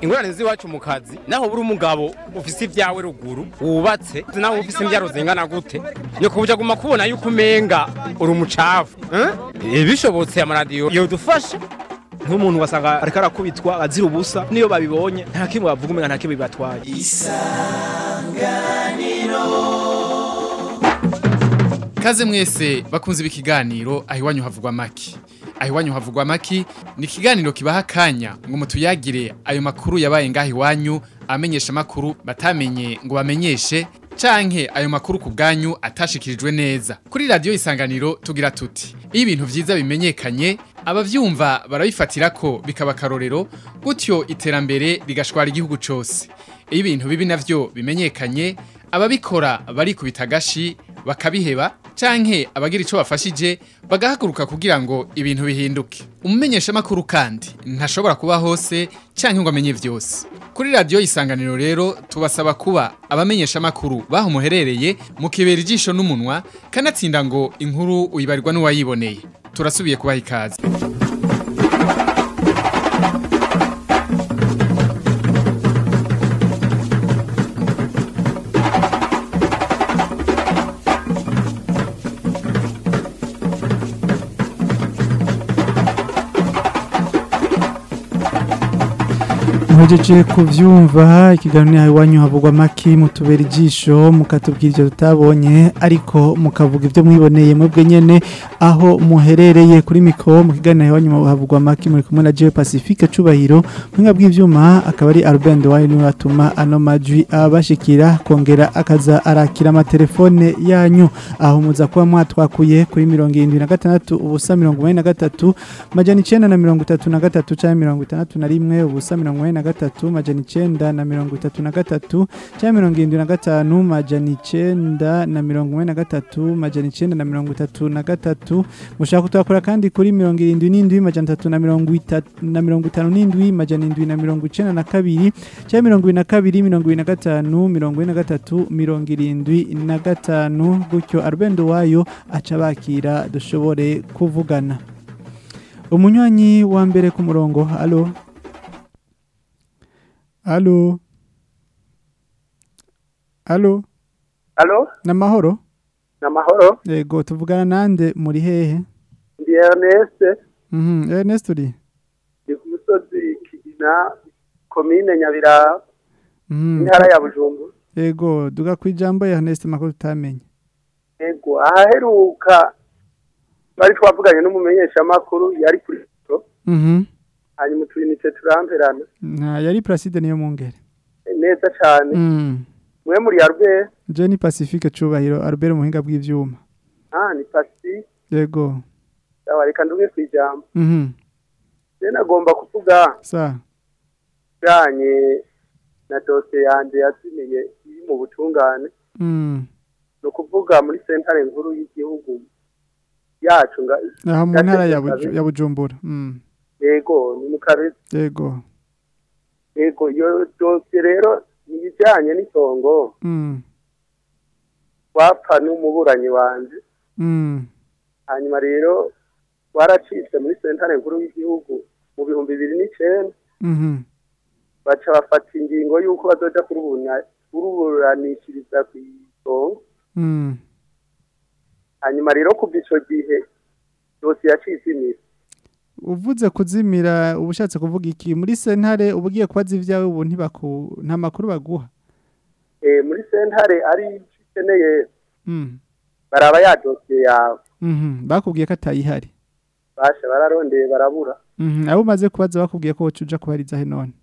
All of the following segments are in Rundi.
ingorane z'iwacu mu kazi naho buri umugabo ufise ibyawe ruguru wubatse nawe ufise imbyaro zingana gute nyoko buja guma kubona yuko umenga uri umucafu eh? bishobotse amaradiyo yodufasha nk'umuntu wasanga ariko arakubitwa azira ubusa niyo babibonye nta kimwe bavuga umenga nta kimwe bibatwaye Kaze mwese bakunze ibi kiganiro aho iwanyu havugwa maki. Aho iwanyu havugwa maki ni ikiganiro kibaha akanya ngo mutuyagire ayo makuru yabaye ngaho iwanyu amenyesha makuru batamenye ngo bamenyeshe canke ayo makuru ku bwanyu atashikirijwe neza. Kuri radio isanganiro tugira tuti iyo ibintu vyiza bimenyekanye abavyumva barabifatira ko bikaba akarorero gutyo iterambere rigashwara igihugu cose. Iyo ibintu bibi navyo bimenyekanye ababikora barikubita agashi bakabiheba canke abagira ico bafashije bagahaguruka kugira ngo ibintu bihinduke umumenyesha makuru kandi ntashobora kuba hose canke ngo amenye vyose kuri radio isanganiro rero tubasaba kuba abamenyesha makuru baho muherereye mukibera ijisho n'umunwa kanatsinda ngo inkuru uyibarirwa n'uwayiboneye turasubiye kubaha ikaze muhejeje kuvyumva ikiganiro yawe iwanyu havugwa maki mutubera ijisho mukatubwira ivyo tutabonye ariko mukavuga ivyo mwiboneye mwebwe nyene aho muherereye kuri mikro mu kiganiro iwanyu havugwa maki muri kumwe na Jewe Pacifique cubahiro mwinga bw'ivyuma akaba ari Albert Ndwaye niwe atuma ano majwi abashikira kongera akaza arakira amatelefone yanyu aho muza kuba mwatwakuye kuri mirongo irindwi na gatandatu ubusa mirongo umunani na gatatu majana icenda na mirongo itatu na gatatu canke mirongo itandatu na rimwe ubusa mirongo umunani na gatatu majana icenda na mirongo itatu na gatatu canke mirongo irindwi na gatanu majana icenda na mirongo umunani na gatatu majana icenda na mirongo itatu na gatatu mushaka kutwakora kandi kuri mirongo irindwi n'indwi majana atatu na mirongo itatu na mirongo itanu n'indwi majana indwi na mirongo icenda na kabiri canke mirongo ibiri na kabiri mirongo ibiri na gatanu mirongo ine na gatatu mirongo irindwi na gatanu gutyo arubendo wayo aca bakira dushobore kuvugana umunywanyi wa mbere ku murongo alo alo alo Alo, namahoro ni amahoro. yego tuvugana nande muri hehe Ndi Ernest, mhm Ernest uri ndi ku musozi Kigina, komine Nyabiraba, mhm intara ya Bujumbura. yego duga kwijambo ya Ernest makuru tutamenye Ego, ahaheruka bari twavuganye n'umumenyeshamakuru yari kuri mikoro, mhm hanyuma utuyinite turamperana na yari Placide niyo mungere neza cyane. mhm Mwe muri Albert, je ni Pacifique cubahiro Albert muhinga bw'ivyuma ah ni Pasi, yego dawa reka nduge kwijambo. mhm Je nagomba kuvuga sa bijanye na dosiye yanje yazimiye iri mu butungane. mhm ni ukuvuga muri sentare nkuru y'igihugu yacu nga aha mu ntara ya Gace- Buju- ya Bujumbura mhm yego ni mu kabezi yego yego iyo dosiye rero ni ibijyanye n'itongo mhm wapfa n'umuburanyi wanje mhm hanyuma rero waracitse muri sentare nkuru y'igihugu mu bihumbi bibiri n'icenda mhm baca bafata ingingo y'uko bazoja kurubuna- kuruburanishiriza ku itongo mhm hanyuma rero kuva ico gihe dosiye yacitse imisi uvuze kuzimira ubushatse kuvuga iki muri sentare ubugiye kubaza ivyawe ubu ntibaku nta makuru baguha Eh, muri sentare ari ico ukeneye mhm baraba ya dosiye yawe mhm bakubwiye ko atayihari basha bararondeye barabura mhm abo umaze kubaza bakubwiye ko woca uja kubariza he none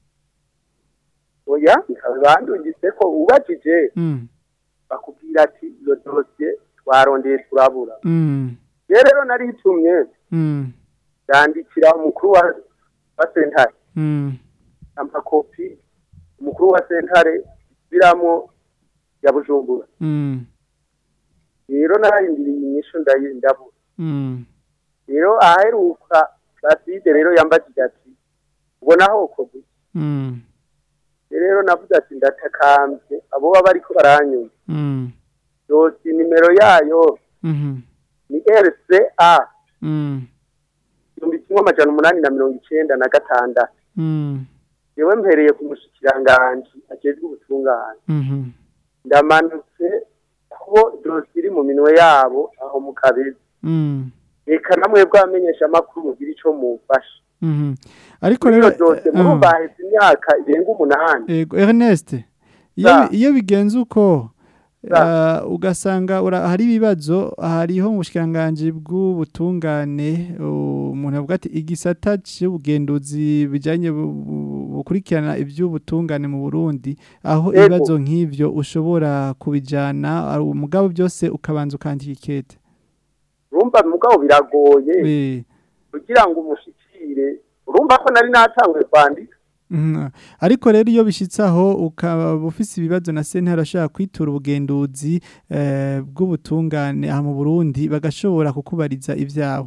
oya bandungitse ko ubajije mhm bakubwira ati iyo dosiye twarondeye turabura mhm rero rero naritumye mhm yandikira umukuru wa wa sentare mhm amakopi umukuru wa sentare biramo ya bujumbura mhm rero nararindiriye inyishu ndayi- ndabura mhm rero aheruka baside rero yambajije ati ubona aho koze mhm rero navuze ati ndatakambye abo baba bariko baranyumva mhm dosi nimero yayo mhm ni RCA mhm igihumbi kimwe amajana umunani na mirongo icenda na gatandatu mhm yewe mpereye ku mushikiranganji ajejwe ubutungane Mhm. ndamanutse ko dosiye iri mu minwe yabo aho mu kabezi Mm. reka namwe bwamenyesha amakuru mugira ico mumfasha Mhm. Ariko iyo rero dosiye ah. murumva haheze imyaka irenga umunani Ego Ernest iyo Sa. iyo bigenze uko Sa. uh, ugasanga ura, hari ibibazo hariho mu bushikiranganje bw'ubutungane umuntu avuga ati igisata cy'ubugenduzi bijanye bu- bu- bukurikirana iby'ubutungane mu Burundi aho Ego. ibibazo nk'ivyo ushobora kubijana ari umugabo byose ukabanza ukandika ikete urumva mugabo biragoye Eh, kugira ngo umushikire urumva ko nari natanguye kwandika mhm. ariko rero iyo bishitse aho ukaba ufise ibibazo na sentare arashaka kwitura ubugenduzi eh, bw'ubutungane aha mu Burundi bagashobora kukubariza ivyawe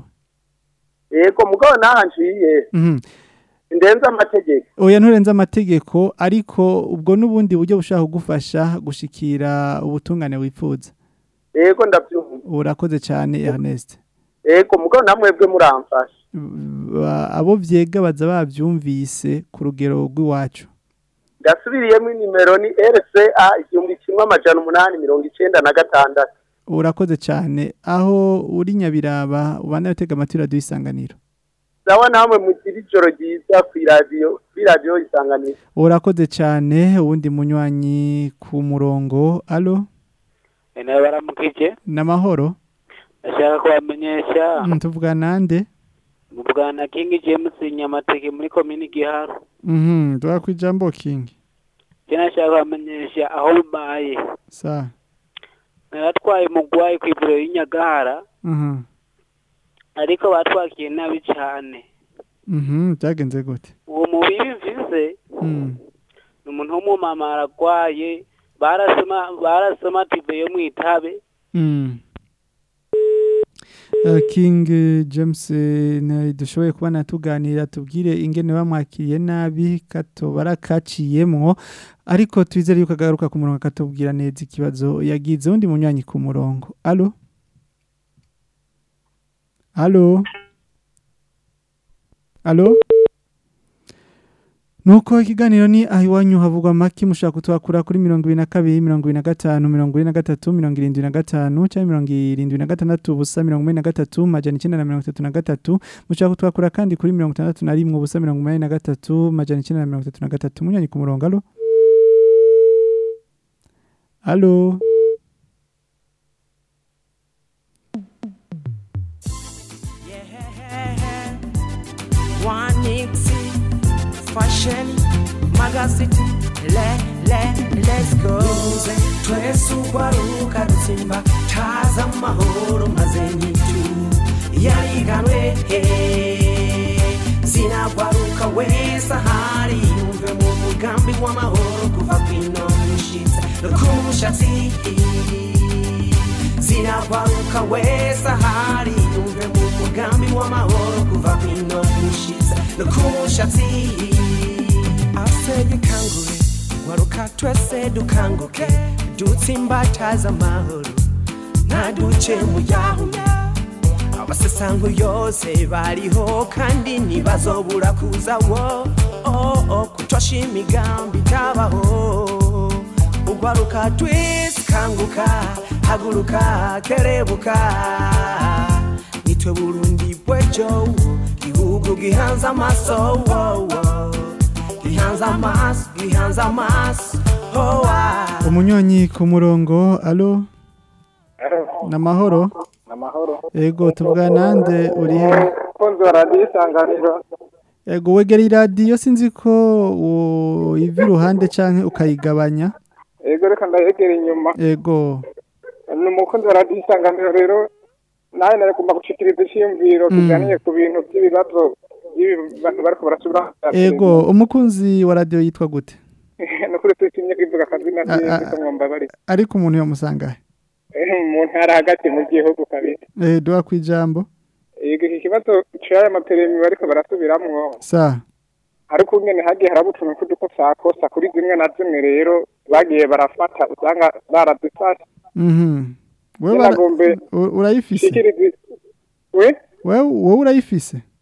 yego mugabo nahanciye Mhm. ndenze amategeko oya nturenze amategeko ariko ubwo n'ubundi buryo bushaka kugufasha gushikira ubutungane wifuza yego ndabyumva urakoze cyane Ernest yego mugabo namwebwe muramfasha Ba- abo vyega baza bavyumvise ku rugero rw'iwacu ndasubiriyemo inimero ni rca igihumbi kimwe amajana umunani mirongo icenda na gatandatu urakoze cyane aho uri nyabiraba ubana utega amatwi radiyo isanganiro sawa namwe mugira ijoro ryiza kw'iradiyo kuri radiyo isanganiro urakoze cyane uwundi munywanyi ku murongo alo nawe baramukije n'amahoro ndashaka kubamenyesha Mm, tuvuga nande mu bwana kingi james nyamateke muri komini giharo mhm duha ku ijambo king je nashaka kubamenyesha aho mbaye sa naratwaye umugwayi kw'ivuriro y'inyagahara mhm ariko batwakiye nabi cane mhm byagenze gute uwo mubibi mvise Mm. ni umuntu w'umumama aragwaye barasoma barasoma tive yo mwitabe Mm. Uh, King eh, James eh, na- dushoboye kubana tuganira tubwire ingene bamwakiriye nabi kato barakaciyemwo ariko twizere yuko agaruka ku murongo akatubwira neza ikibazo yagize undi munywanyi ku murongo alo alo alo nuko ikiganiro ni aho iwanyu havugwa make mushaka kutwakura kuri mirongo ibiri na kabiri mirongo ibiri na gatanu mirongo ine na gatatu mirongo irindwi na gatanu cyangwa mirongo irindwi na gatandatu ubusa mirongo ine na gatatu majana icyenda na mirongo itatu na gatatu mushaka kutwakura kandi kuri mirongo itandatu na rimwe ubusa mirongo umunani na gatatu majana icyenda na mirongo itatu na gatatu munyanya ku murongo alo alo Wanixi Fashion Magazine Le Le Let's go Twesu kwaruka dutsimba Taza amahoro maze nyitu Yariganwe Zinagwaruka wesa hari Yumve mu mugambi w'amahoro Kuva kwino mushitsa No kumushatsi Zinagwaruka wesa hari Yumve mu mugambi w'amahoro Kuva kwino mushitsa No kumushatsi Asege kangure Waruka twese dukanguke Dutsimbataza amahoro Naduce mu yahuye abasesango yose bariho kandi ntibazobura kuza wo oh, oh, kutosha imigambi itabaho ugwaruka twese kanguka haguruka kerebuka nitwe burundi bwejo gihugu gihanze amaso wo, wo. gihanze amaso gihanze amaso oh, ah. umunywanyi ku murongo alo n'amahoro amahoro ego tuvuga nande uri he kunzi wa radiyo isanganiro ego wegera iradiyo sinzi ko wo- iva iruhande canke ukayigabanya yego reka ndayegera inyuma ego ni umukunzi wa radiyo isanganiro rero nawe nari kumva gushikiriza icyiyumviro Mm. kiganiye ku bintu by'ibibazo by'ibi bantu bariko barasubira ego umukunzi wa radiyo yitwa gute ni ukuri tutimye kwivuga akazina Ah, ah, nziza mwumva bari ariko umuntu yamusangahe mu ntara hagati mu gihugu kabiri eh duha ku ijambo yego iki kibazo c'aya maperemi bariko barasubiramwo sa ariko nyene hagiye haraba utuntu tw'udukosakosa kuri zimwe na zimwe rero bagiye barafata usanga baradufashe mhm wewe bara- nagombe u- urayifise shikirizi we wewe wowe urayifise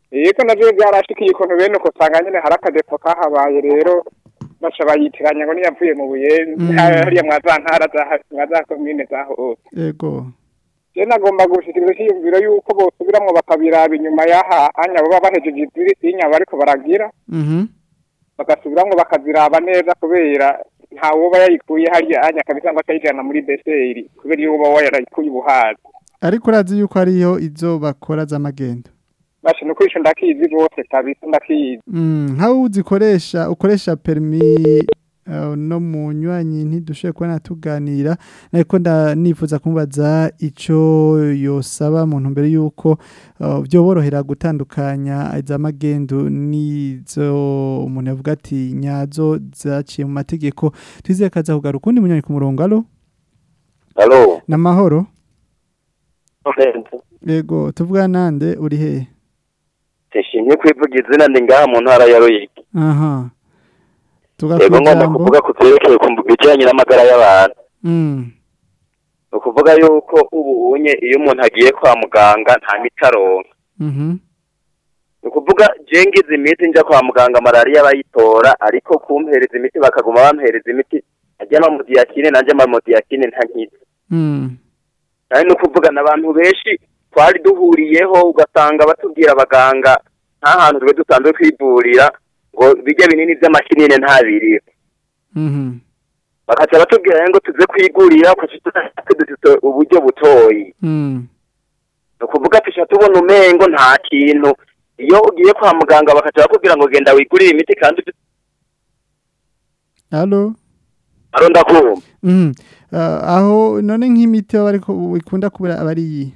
yego navyo byarashikiye ukuntu bene uko usanga nyene hari akadepo kahabaye rero baca bayitiranya ngo niyavuye mu buyenzi Mm. hariya mwa za ntara za- mwa za komine zaho ego je nagomba gushikiriza icyiyumviro yuko bosubiramwo bakabiraba inyuma y'aha anya baba bahejeje izinya bariko baragira mhm bagasubiramwo bakaziraba neza kubera nta woba yayikuye hariya anya kabisa ngo atayijana muri beseri kubera iyo uba yarayikuye ubuhazi ariko urazi yuko hariyo izo bakora z'amagendo basha nuko ico ndakizi rwose kabisa ndakizi Mm, nkaho uzikoresha ukoresha permis uh, no mu nywanyi ntidushoboye kuba natuganira ariko nifuza kumubaza ico yosaba mu ntumbero yuko uh, byoborohera gutandukanya iz'amagendu n'izo umuntu yavuga ati nyazo zaciye mu mategeko twizeye kaza kugaruka undi munywanyi ku murongo alo Halo. n'amahoro Okay. yego tuvuga nande uri hehe Tishimye kwivuga izina ndi ngaha mu ntara ya Ruyigi. aha Yego ngomba tugakwijambo kuvuga ku byerekeye ku bijyanye n'amagara y'abantu. mm. Ni ukuvuga yuko ubu unye iyo umuntu agiye kwa muganga nta miti aronka. mhm Ni ukuvuga je ngize imiti nja kwa muganga malariya bayitora ariko kumpereza imiti bakaguma bampereza imiti ajya amamodiyakine nanje amamodiyakine ntankize. mm. Kandi ni ukuvuga n'abantu benshi twari duhuriyeho ugasanga batubwira abaganga nta hantu twe dusanzwe kwivurira ngo bijya binini by'amakinine nta biriho. mhm bakaca batubwira ngo tuze kwigurira kuko dufite uburyo butoyi mm. ni ukuvuga tuca tubona umengo nta kintu iyo ugiye kwa muganga bakaca bakubwira ngo genda wigurire imiti kandi ufite Halo aro ndakumva mm. uh, aho none nk'imiti baba ariko ikunda kubura abari iyi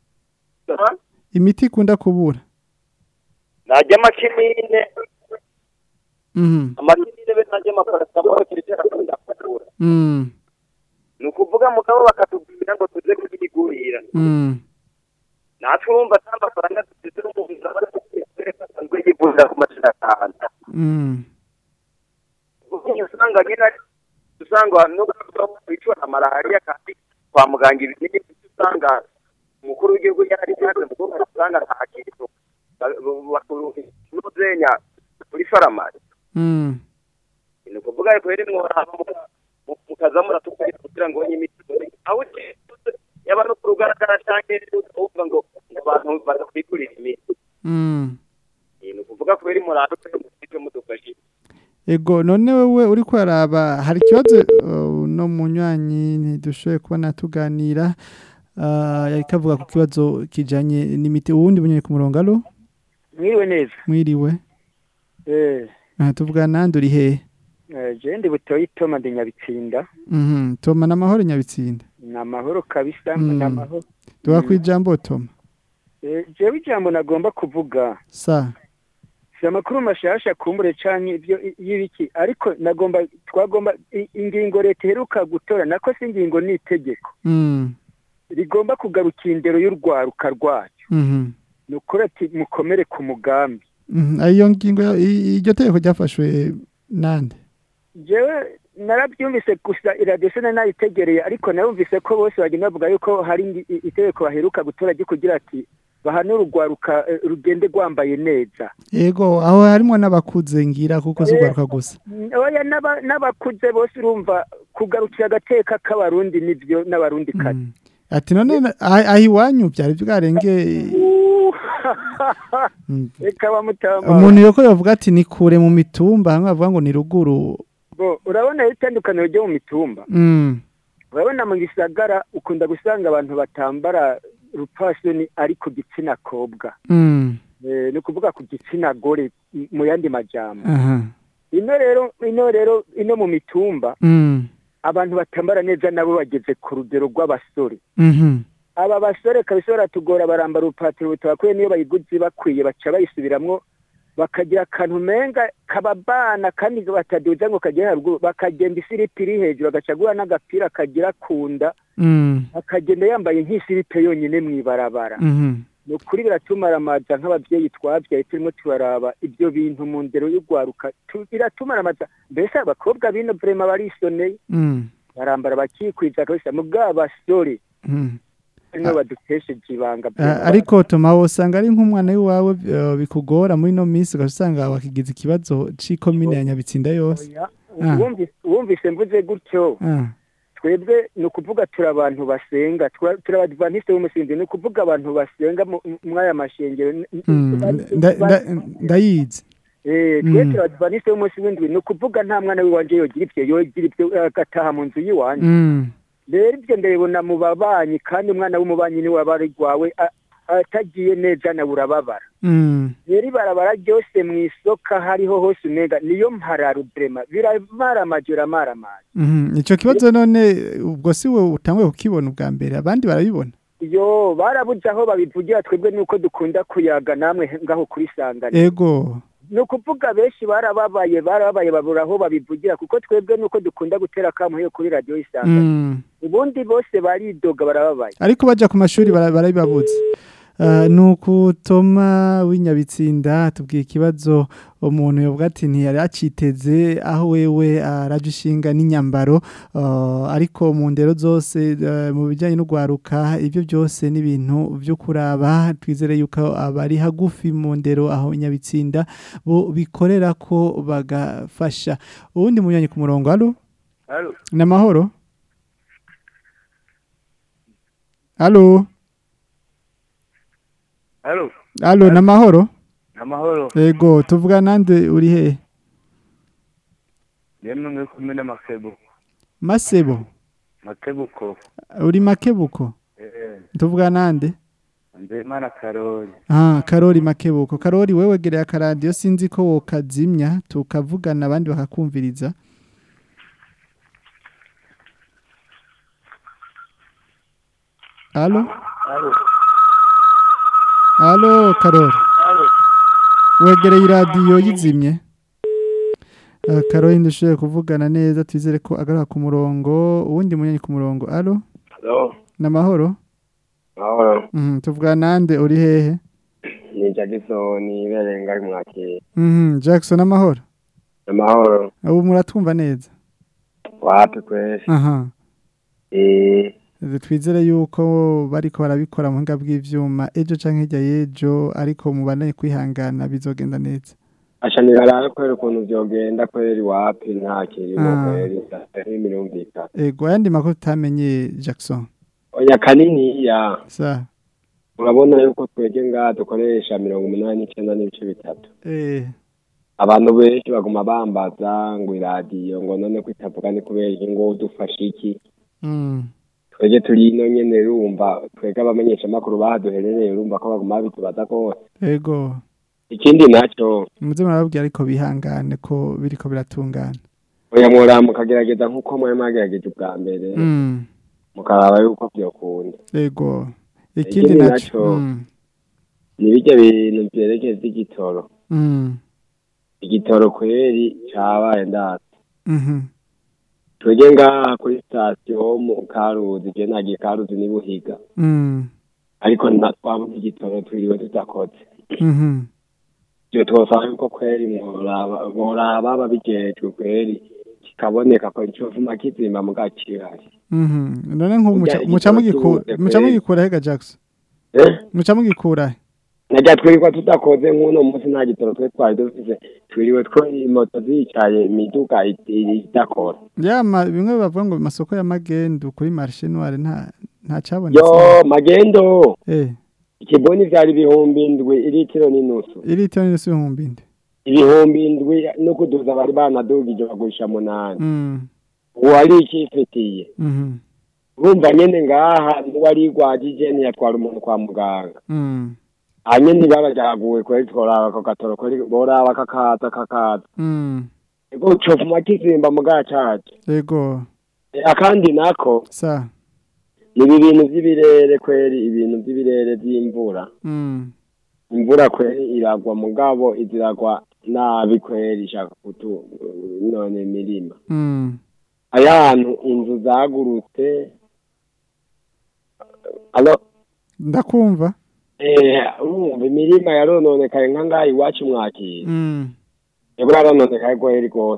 imiti ikunda kubura najya amakinine mhm amakinine be najya amaparasamoro kiritera akunda kugura mm. ni ukuvuga mugabo bakatubwira ngo tuze kubigurira mm. natwe urumva nta mafaranga dufite n'umuntu aba asanzwe yivurira ku macina atanu mm. usanga nyine usanga no kwicwa na malariya kandi kwa muganga ibinini usanga umukuru w'igihugu yari yaje mu kuvuga usanga nta kintu n'uzenya muri faramari mm. ni ukuvuga ariko rero mworaba mukaza muratukubira kugira ngo imiti aho yaba no ku rugaragara cyangwa uvuga ngo abantu badakwigurira imiti mm. ni ukuvuga kubera murabe ko mufite mudufashije ego none wewe uri kwaraba hari ikibazo uh, no munywanyi ntidushoboye kubona tuganira uh, yari kavuga ku kibazo kijanye n'imiti uwundi bunyeye ku murongo alo mwiriwe neza mwiriwe eh aha tuvuga nande uri hehe eh, je ndi butoyi itoma ndi nyabitsinda mhm toma n'amahoro nyabitsinda ni amahoro kabisa Mm. ni amahoro tuba kwijambo toma Eh, jewe ijambo nagomba kuvuga sa si amakuru mashasha kumbure canke ibyo i- y'ibiki ariko nagomba twagomba i- ingingo leta iheruka gutora nako si ingingo ni itegeko mm. rigomba kugarukira indero y'urwaruka rwacu mhm ni ukuri ati mukomere ku mugambi Mhm, iyo ngingo ya- i- iryo tegeko ryafashwe nande jewe narabyumvise gusa iradiyo se nayitegereye ariko narumvise ko bose bagenda bavuga yuko hari indi- i- itegeko baheruka gutora ryo kugira ati bahanure urwaruka eh, rugende rwambaye neza yego aho harimo n'abakuze ngira kuko si ugaruka gusa oya n'aba- n'abakuze bose urumva kugarukira agateka k'abarundi nibyo n'abarundi kare ati none na- ah- aho iwanyu byari bwarenge Mm. reka bamutama umuntu yoko yavuga ati ni kure mu mitumba hamwe bavuga ngo ni ruguru bo urabona itandukaniro ryo mu mitumba Mm. urabona mu gisagara ukunda gusanga abantu batambara rupfasoni ari ku gitsina kobwa Mm. Eh, ni ukuvuga ku gitsina gore m- mu yandi majambo aha ino rero ino rero ino mu mitumba Mm. abantu batambara neza nabo bageze ku rugero rw'abasore Mhm. aba basore kabisa baratugora barambara urupapuro butabakwiye niyo bayiguze bakwiye baca bayisubiramwo bakagira akantu menga kababana kandi bataduza ngo kagere haruguru bakagenda isiripi iri hejuru agaca guha n'agapira kagira kunda Mm. akagenda yambaye nk'isiripe yonyine mu ibarabara Mhm. ni ukuri biratumaramaza nk'ababyeyi twabyaye turimo turaraba ibyo bintu mu ndero y'urwaruka tu- biratumaramaza mbese abakobwa bino vrema barisoneye Mm. barambara bakikwiza kabisa mugabo abasore Mm. nibo badutesheje ibanga Ah, ariko tuma usanga ari nk'umwana w'iwawe eh, bikugora muri no minsi ugasanga wakigize ikibazo c'ikomine ya Nyabitsinda yose Ah. Wumvise- wumvise mvuze gutyo Ah, twebwe ni ukuvuga turi abantu basenga tura- turi abadivantisite b'umusinzi ni ukuvuga abantu basenga mu- muri aya mashengero N- n- mm, nda- nda- ndayizi Eh, Mm. twe turi abadivantisite b'umunsi w'indwi ni ukuvuga nta mwana w'iwanje yogira ibyo yogira ibyo agataha mu nzu y'iwanje Mm, rero ibyo ndabibona mu babanyi kandi umwana w'umubanyi niwe aba ari rwawe a- atagiye neza nawe urababara mm, rero ibarabara ryose mu isoko aho ariho hose umega niyo mpararubrema biramara amajoro amara amazi mhm. ico kibazo none ubwo si we utanguye kukibona ubwa mbere abandi barabibona yo barabuze aho babivugira twebwe nuko dukunda kuyaga namwe ngaho kuri sanganya ego ni ukuvuga benshi barababaye barababaye babura aho babivugira kuko twebwe nuko dukunda gutera akamuhe kuri radiyo isanganya Mm. ubundi bose baridoga barababaye ariko baja ku mashuri bara- barabibabuza Uh, nuko Toma w'inyabitsinda tubwiye ikibazo umuntu yovuga ati ntiyari aciteze aho wewe araje ushinga n'inyambaro uh, ariko mu ndero zose uh, mu bijyanye no gwaruka ibyo byose ni ibintu byo kuraba twizere yuko abari hagufi mu ndero aho nyabitsinda bo bikorera ko bagafasha uwundi munyanya ku murongo alo Halo. namahoro alo Halo. alo namahoro Amahoro. Ego, tuvuga nande uri he? Yemwe muri kumwe Makebo. Masebo, Makebuko. uri Makebuko? Eh. Tuvuga nande? Ndemana Karoli. Ah, Karori Makebuko. Karori wewe gereye akaradiyo sinzi ko wokazimya tukavugana abandi bakakumviriza. Alo? Halo. Alo, Karori. Halo. Wegereye iradiyo yizimye. Uh, Karori ndushoboye kuvugana neza twizere ko agaruka ku murongo uwundi munyanyi ku murongo alo Halo. namahoro Mahoro. Mhm, tuvuga nande uri hehe Ni Jackson iberenga ari mwakira. Mhm, Jackson amahoro Amahoro. ubu muratwumva neza Wapi kwese. aha Eh. twizere yuko bariko barabikora mu buhinga bw'ivyuma ejo canke hirya y'ejo ariko mubandanye kwihangana bizogenda neza Acha nirarabe kwera ukuntu vyogenda kweri wapi nta kirimo Ah. kweri. N'imirumvika. ego ayandi makuru tutamenye Jackson Oya kanini ya. sa Urabona yuko twege ngaha dukoresha mirongo umunani n'icenda n'ibice bitatu. eh Abantu benshi baguma bambaza ngo iradiyo ngo none kwitavuga ni kubera iki ngo dufashe iki. mm twege turi ino nyene rumva twege abamenyesha makuru bahaduherereye urumva ko baguma babitubaza kose ego ikindi naco muze murababwira ariko bihangane ko biriko biratungana oya mwora mukagerageza nk'uko mwari mwagerageje ubwa mbere mm mukaraba yuko vyokunda ego ikindi Ikindi naco naco, mm ni birya bintu vyerekeza igitoro mm igitoro kweri cabaye ndata mhm twege ngaha kuri sitasiyo mu karuzi je nagiye karuzi ni buhiga mm ariko na twabuze igitoro twiriwe tudakoze mhm ivyo twosaba yuko kweri mworaba mworaba babijejwe kweri kikaboneka ko icovuma kizimba mu gacirari mhm none nko muca Urya muca igitoro mugikura cy'ubuze muca kweri. mugikura hega Jackson Eh? muca mugikura he? najya twirirwa tudakoze nk'uno munsi nta gitoro twe twari dufise twiriwe two moto zicaye imiduga it- idakora yama bimwe bavuga ngo amasoko y'amagendu kuri marché noire nta nta cabonetse yo magendo eh ikiboni vyari ibihumbi indwi iritiro n'inusu irito ni ibihumbi inde ibihumbi indwi no kuduza bari banadugije bagurisha munani mm uwari ikifitiye mhm urumva nyene ngaha n'uwari igwajije ntiyatwara umuntu kwa muganga mm hanyuma ntibabajaguwe kweri tworaba ako gatoro kweri boraba kakaza kakaza mm ego covuma kizimba mu gacaca ego Eh, akandi nako sa ni ibi bintu vy'ibirere kweri ibintu vy'ibirere vy'imvura mm imvura kweri iragwa mugabo iziragwa nabi kweri ishaka kutu none imirima mm ayantu inzu zagurutse alo ndakumva eh urumva imirima yarononekaye nka ngaha iwacu mwakira mm ego yarononekaye kweri rwose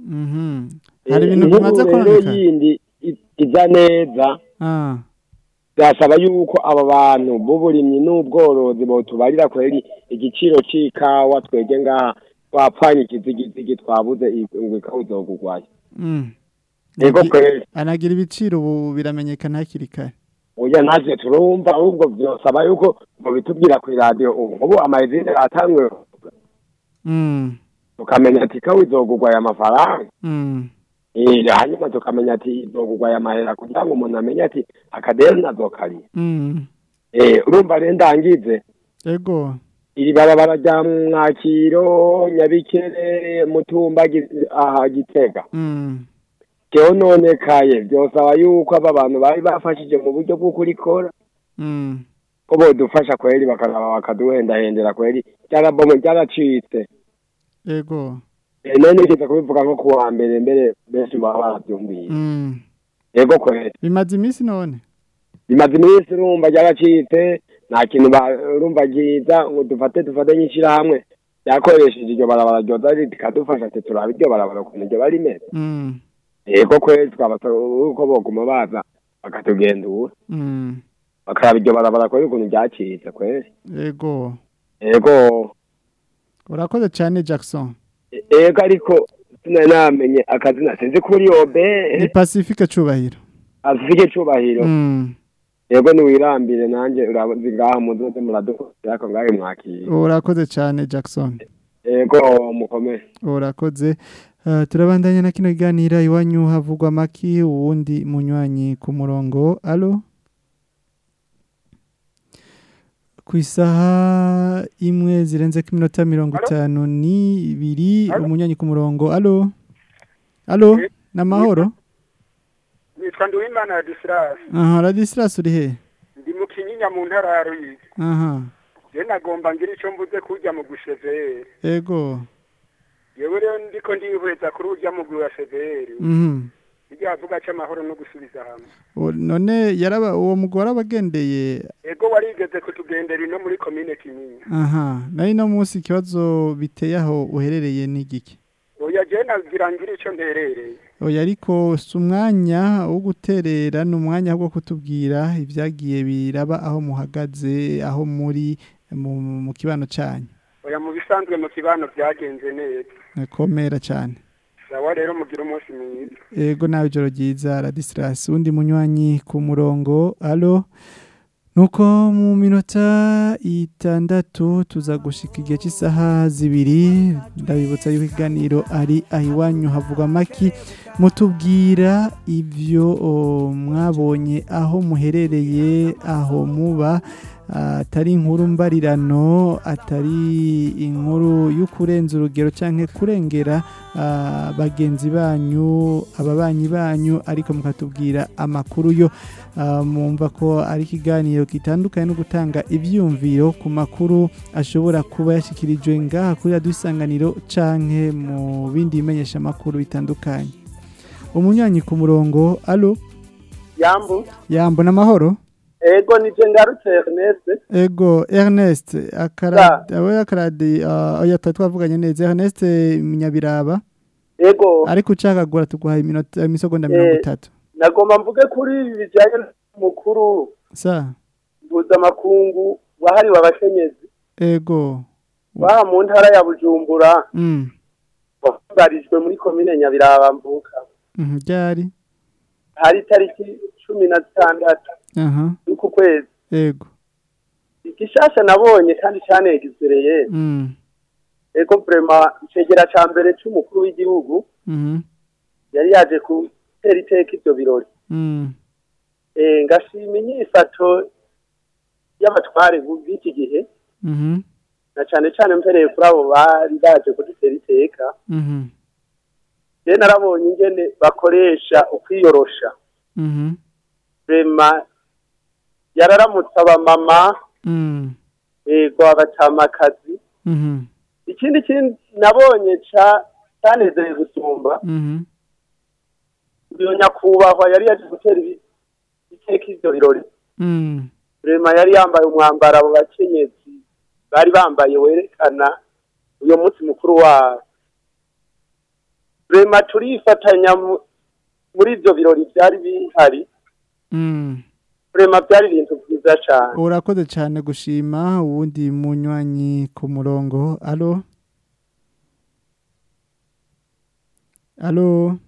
mhm hari ibintu Eh, bimaze inkuru rero kononekara yindi i- iza neza ah byasaba yuko aba bantu b'uburimyi n'ubworozi botubarira kweri igiciro c'ikawa twege ngaha twapfanye ikizigizigi twabuze ngo ikawa izogurwayo Mm. Yego kweri anagira ibiciro ubu biramenyekana hakiri kare oya natwe turumva ahubwo vyosaba yuko mubitubwira kw'iradiyo ubu ubu amayizine atangwe Mm. tukamenya ati ikawa izogurwa aya mafaranga Mm. Eh, hanyuma tukamenya ati izogurwa aya mahera kugira ngo umuntu amenye ati akadeni nazokariye Mm. Eh, urumva rero ndangize Ego. iri barabara rya mwakiro nyabikere mutumba Gi- aha gitega Mm. ryononekaye byosaba yuko aba bantu bari bafashije mu buryo bwo kurikora Mm. ko bodufasha kweri bakaraba bakaduhendahendera kweri ryarabomwe ryaracitse Ego. Eh, none nigeze kubivuga nko kuwa mbere mbere benshi baba barabyumviye Mm. yego kweri Bimaze iminsi none. bimaze iminsi urumva ryaracitse nta kintu ba- urumva ryiza ngo dufate dufate nk'ishyirahamwe ryakoresheje iryo barabara ryoza rikadufasha ati turabe iryo barabara ukuntu iryo bari rimeze Mm. yego kweri twabasaba uko boguma baza bakatugendura Mm. bakaraba iryo barabara kweri ukuntu ryacitse kweri Ego. yego Urakoze cyane Jackson. yego ariko sinari namenye akazina sinzi kuri Ni obe Pacifique cubahiro. afike cubahiro Mm. yego niwirambire nanjye urazi ngaha muzoze muradukurikira ako ngahe mwakira Urakoze cyane Jackson. yego mukomere Urakoze. Uh, turabandanya na kino kiganiro iwanyu havugwa maki uwundi munywanyi ku murongo. Allo? ku isaha imwe zirenze ku minota mirongo itanu n'ibiri umunywanyi ku murongo alo alo ni amahoro nitwa nduwimana ya disirasi aha radisilas uri he ndi mu kinyinya mu ntara ya ruyigi aha je nagomba ngira icyo mvuze kurya mu gusheveri ego yewe rero ndiko ndihweza kuri urya mugwi wa severi mhm irya avuga c'amahoro no gusubiza hamwe O- none yaraba uwo mugore abagendeye ego warigeze kutugendera ino muri komine kinyinya aha nari no munsi ikibazo biteye aho uherereye n'igiki oya je nagira ngira ico nterereye oya ariko si umwanya wo guterera ni umwanya wo kutubwira ibyagiye biraba aho muhagaze aho muri mu, mu kibano cyanyu oya mu bisanzwe mu kibano byagenze neza komera cyane sawa rero mugira umunsi mwiza ego nawe ijoro ryiza radisitirasi undi munywanyi ku murongo alo nuko mu minota itandatu tuza gushika igihe cy'isaha zibiri ndabibutsa yuko ikiganiro ari ahiwanyu havugwa amaki mutubwira ibyo o, mwabonye aho muherereye aho muba atari inkuru mbarirano atari inkuru y'ukurenza urugero cyangwa kurengera ah, bagenzi banyu ababanyi banyu ariko mukatubwira amakuru yo Ah, mwumva ko ari ikiganiro gitandukanye no gutanga ibyiyumviro ku makuru ashobora kuba yashyikirijwe ngaha kuri radiyo isanganiro canke mu bindi bimenyesha amakuru bitandukanye umunywanyi ku murongo alo yambu yambona amahoro ego nije ngarutse Ernest ego Ernest akaradi awe akaradi ah, oya twari twavuganye neza Ernest Munyabiraba ego ariko ucagagura tuguhaye iminota imisegonda mirongo Eh. itatu nagomba mvuge kuri ibi bijyanye n'umukuru sa mpuzamakungu wahariwe abakenyezi ego baha mu ntara ya bujumbura mm. wabarijwe muri komine nyabiraba mvuka mhm, ryari hari itariki cumi na zitandatu aha y'uku kwezi ego igishasha nabonye kandi canegezereye mm. ego vrema icegera ca mbere c'umukuru w'igihugu mhm, yari yaje gutera iteka ivyo birori mm. Eh, ngashima inyifato y'abatware bu- b'iki gihe mhm, na cane cane mpereye kuri abo bari baje kudutera iteka mhm, je narabonye ingene bakoresha ukwiyorosha mhm, vrema yararamutse abamama mm, ego abatamakazi mhm, ikindi kindi nabonye ca canezeye gusumba mhm, uyo nyakubahwa yari yaje gutera ibi- iteka ivyo birori mm. vrema yari yambaye umwambaro abo bakenyezi bari bambaye werekana uyo munsi mukuru wabo vrema turifatanya mu- muri ivyo birori vyari bihari Mm. kurema byari ibintu byiza cyane urakoze cyane gushima uwundi munywanyi ku murongo alo alo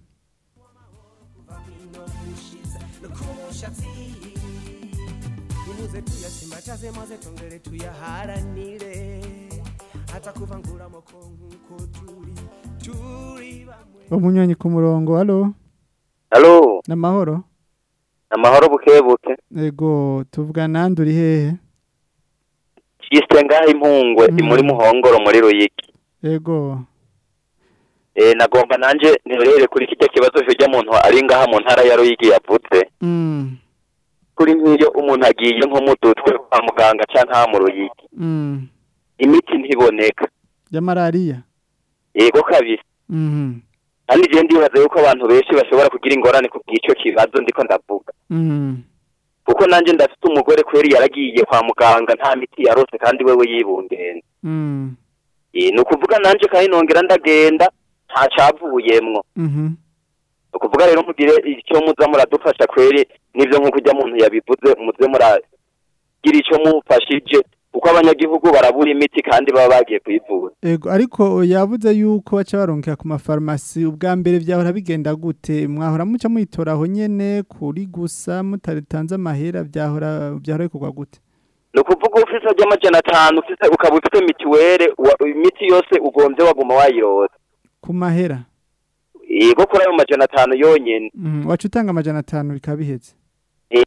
nimuze tuyasimacaze maze tongere tuyaharanire hata kuvanguramo ko nkuko turi turi bamwe umunywanyi ku murongo alo Halo, n'amahoro amahoro buke buke. ego tuvuga nandi uri hehe Chiste ngaha impungwe mm. muri muhongoro muri Ruyigi. ego Eh nagomba nanje nirere kuri kijya kibazo hirya muntu ari ngaha mu ntara ya Ruyigi yavutse. mm. Kuri nk'iyo umuntu agiye nko mu dutwe kwa muganga canke ha mu Ruyigi. mm. Imiti ntiboneka. ya malaria Yego kabisa. mhm Kandi je ndibaza yuko abantu benshi bashobora kugira ingorane ku bw'ico kibazo ndiko ndavuga. mhm Kuko nanje ndafite umugore kweri yaragiye kwa muganga nta miti yarose kandi wewe yibungenze. mm. Eh ni ukuvuga nanje kandi nongera ndagenda nta cavuyemwo. mhm Ni ukuvuga rero mugire icyo muza muradufasha kweri n'ibyo nk'uko ujya muntu yabivuze muze muragira icyo mufashije kuko abanyagihugu barabura imiti kandi baba bagiye kuyivura. ego ariko yavuze yuko baca baronkera ku mafarumasi ubwa mbere byahora bigenda gute mwahora muca muyitora aho nyene kuri gusa mutaritanze amahera byahora byahora bikorwa gute Ni ukuvuga ufise ry'amajana atanu ufise ukaba ufite mitiwere wa- imiti yose ugombye waguma wayiroza. ku mahera Yego kuri ayo majana atanu yonyene. Mhm, waca utanga amajana atanu bikaba biheze Eh.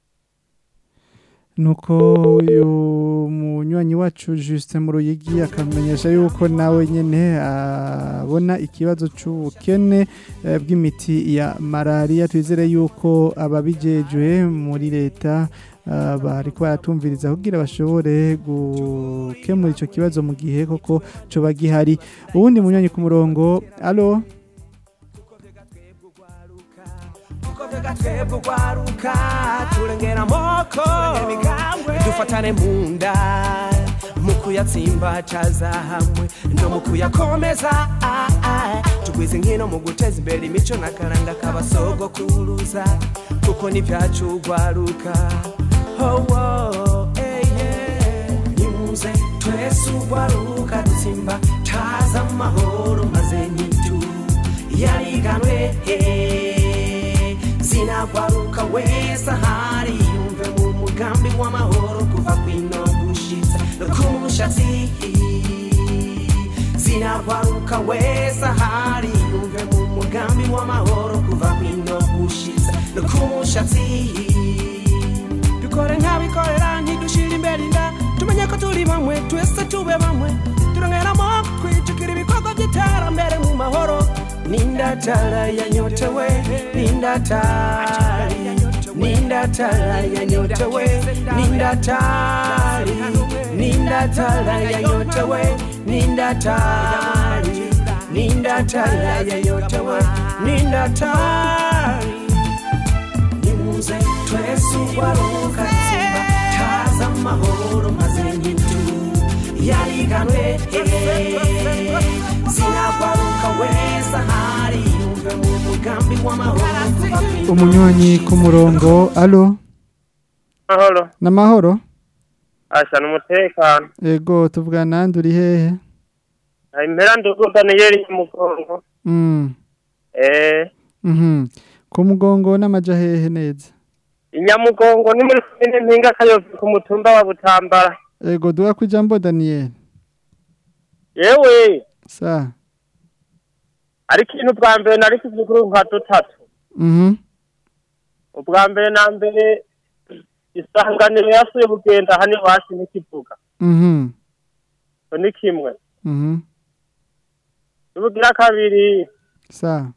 nuko uyu munywanyi wacu Justin mu Ruyigi akamenyesha yuko nawe nyene abona ikibazo c'ubukene eh, bw'imiti ya malaria twizere yuko ababijejwe muri leta ah, bariko baratumviriza kugira bashobore gukemura ico kibazo mu gihe koko coba gihari uwundi munywanyi ku murongo alo tukotega twebwe ugwaruka turengera amoko dufatane mu nda mu kuyatsimbataza hamwe no mu kuyakomeza ah, ah. tugwize inkino mu guteza imbere imico n'akaranga k'abasogokuruza kuko n'ibyacu ugwaruka oh, oh, eh, yeah. nimuze twese ugwaruka dutsimba taza amahoro maze ntitu yariganwe eh, sinagwaruka wese ahari yumve mu mugambi w'amahoro kuva kwino gushitsa no ku mushatsi sinagwaruka wese ahari yumve mu mugambi w'amahoro kuva kwino gushitsa no ku mushatsi dukore nk'abikorera ntidushire imbere inda tumenye ko turi bamwe twese tube bamwe turongeramo kwijukira ibikorwa by'iterambere mu mahoro nindatara yanyotewe nindatari nindatara yanyotewe nindatari nindatara yanyotewe nindatari nindatara yanyotewe nindatari nimuze twese ugwaruka tsimba taza amahoro maze nyitu yariganwe sinagwaruka wese ahari yumve mu mugambi w'amahoro kuva kwino umunywanyi ku murongo alo mahoro n'amahoro asa n'umutekano ego tuvuga nandi uri hehe impera ndugu daniyeli y'umugongo mm. eh mhm ku mugongo n'amaja hehe neza inyamugongo ni muri komine mpinga kayovu ku mutumba wa butambara ego duha ku ijambo Daniel yewe sa ari ikintu bwa mbere nari kuzikuru nka dutatu mhm ubwa mbere na mbere isanganiro yasuye bugenda hano iwacu ntikivuga mhm so ni kimwe mhm tubugira kabiri sa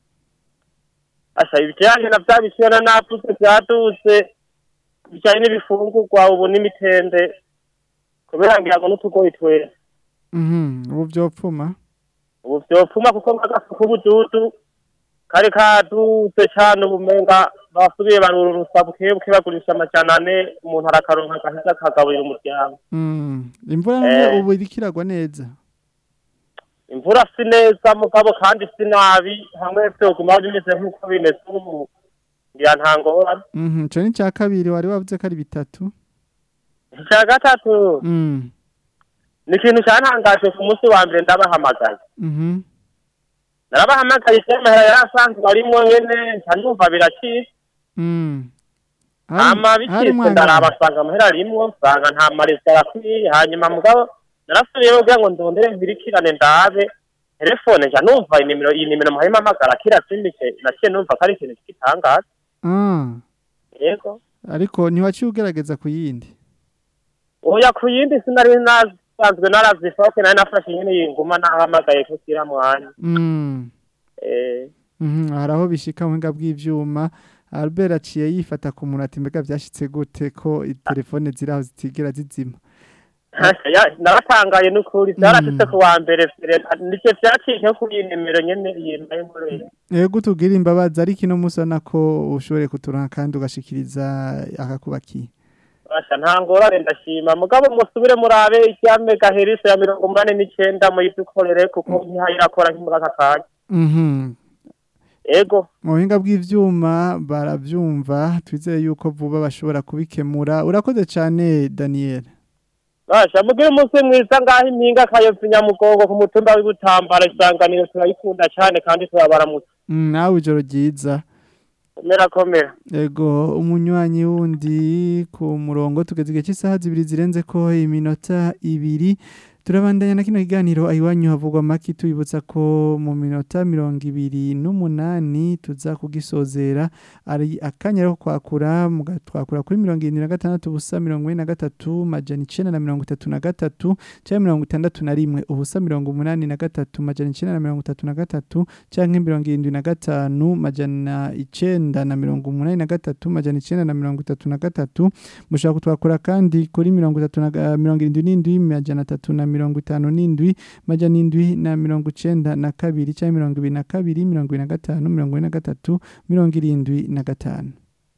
asha ibijyanye na bya bishyura navuze byadutse bijyanye n'ibifungurwa ubu n'imitende kubera ngira ngo n'utugoyi twera mhm ubu byopfuma ubu vyopfuma kuko nk'agafu k'ubududu kari kadutse cane ubumenga basubiye barurusa bukebuke bagurisha amajana ane umuntu arakaronka agaheza akagaburira umuryango mhm imvura Eh. none ubu iriko iragwa neza imvura si neza mugabo kandi si nabi hamwe vyoguma bimeze nk'uko bimeze ubu ngira nta ngorane Mhm, ico ni ca kabiri wari wavuze ko ari bitatu. icya gatatu Mm. ni ikintu cyantangaje ku munsi wa mbere ndabahamagaye Mhm. narabahamagaye isi y'amahera yari asanzwe arimo nyene nca numva biracitse Mm. hama hari bicitse mwangana. ndaraba nsanga amahera arimwo nsanga nta maresitora akwiye hanyuma mugabo narasubiyeyo kugira ngo ndondere nkurikirane ndabe telefone nca numva inimero iyi nimero muhayima amagara kira sindike naciye numva ko ari ikintu cy'igitangaza Ah. yego Ariko ntiwaciye ugerageza ku yindi. oya ku yindi sinari nasanzwe narazifoke nari nafashe nyene yinguma nahamagaye ko kira mwanya Mm. eh Mhm, hari aho bishika mu buhinga bw'ivyuma. Albert aciye yifata ku munwa ati mbega vyashitse gute ko i- telefone ziri aho zitigera zizima. Ya- naratangaye n'ukuri byarashitse ku wa mbere fere nicyo vyaciye kuri iyi nimero nyene iyi nayimureye Ego tugira imbabazi ariko ino musa nako ushobore kuturanka kandi ugashikiriza akakubakiye. basha nta ngorane ndashima mugabo musubire murabe iryame gaherisa ya mirongo umunani n'icenda muyidukorere kuko ntihayirakora nk'imbuga aka kanya Mhm. ego Mu buhinga bw'ivyuma baravyumva twizeye yuko vuba bashobora kubikemura. Urakoze cane Daniel. basha mugire umunsi mwiza ngaho impinga kayovya nyamugongo ku mutumba w'ibutambara isanganiro turayikunda cane kandi turabaramutse Mm, nawe ijoro ryiza. komera komera Ego umunywanyi wundi ku murongo tugeze igihe cy'isaha zibiri zirenze ko iminota ibiri turabandanya na kino kiganiro ayiwanyu havugwa maki tubibutsa ko mu minota mirongo ibiri n'umunani tuza kugisozera ari akanya ko kwakura mugatwakura kuri mirongo irindwi na gatandatu ubusa mirongo ine na gatatu majana icenda na mirongo itatu na gatatu canke mirongo itandatu na rimwe ubusa mirongo umunani na gatatu majana icenda na mirongo itatu na gatatu canke mirongo irindwi na gatanu majana icenda na mirongo umunani na gatatu majana icenda na mirongo itatu na gatatu mushobora kutwakura kandi kuri mirongo itatu na ga- mirongo irindwi n'indwi majana atatu na mirongo itanu n'indwi majana indwi na mirongo icenda na kabiri canke mirongo ibiri na kabiri mirongo ibiri na gatanu mirongo ine na gatatu mirongo irindwi na gatanu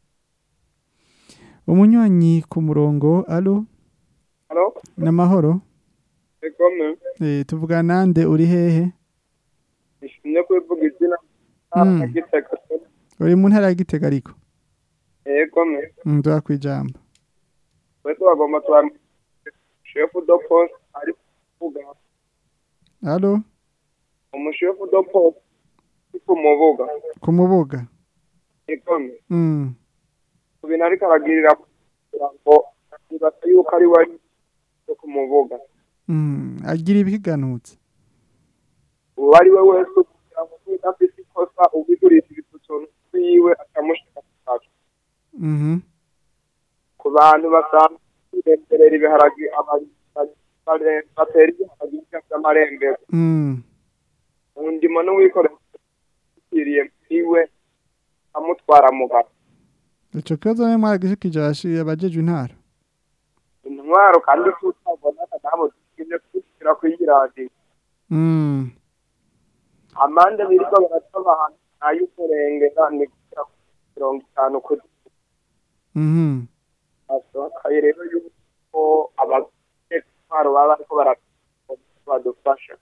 umunywanyi ku murongo alo Halo, n'amahoro egome, eh, tuvugana nande uri hehe nishimye kubivuga izina Mm. agitega uri mu ntara ya gitega ariko egome, Mm, duha kwijambo twese bagomba tuba shefu do poste ari kuvuga alo umushefu do poste ari kumuvuga ku mubuga egome Mm, ku bintu ariko aragirira kugira ngo nibaza yuko ari we yo kumuvuga mm, agira ibiganutse uwo ari we wese kugira ngo niba afite ikosa ubigurishiriza utuntu twiwe akamushaka kukacu Mhm. ku bantu basanzwe biremberera ibiharage aba- bare- batera ibiharage by'amarembero Mm, mu ndimo n'uwikorera ukiriye iwe amutwara mu gato ico kibazo nawe mwaragishikije abashi- abajejwe intara intwaro kandi tutabona nabo dukeneye kubishyira kuri iyi radiyo Mm, amande birirwa barasaba ahantu ntay'umurengera ni kugera ku mirongo itanu kuri mhm. asakaye rero yuko abantwaro baba bariko bara- badufasha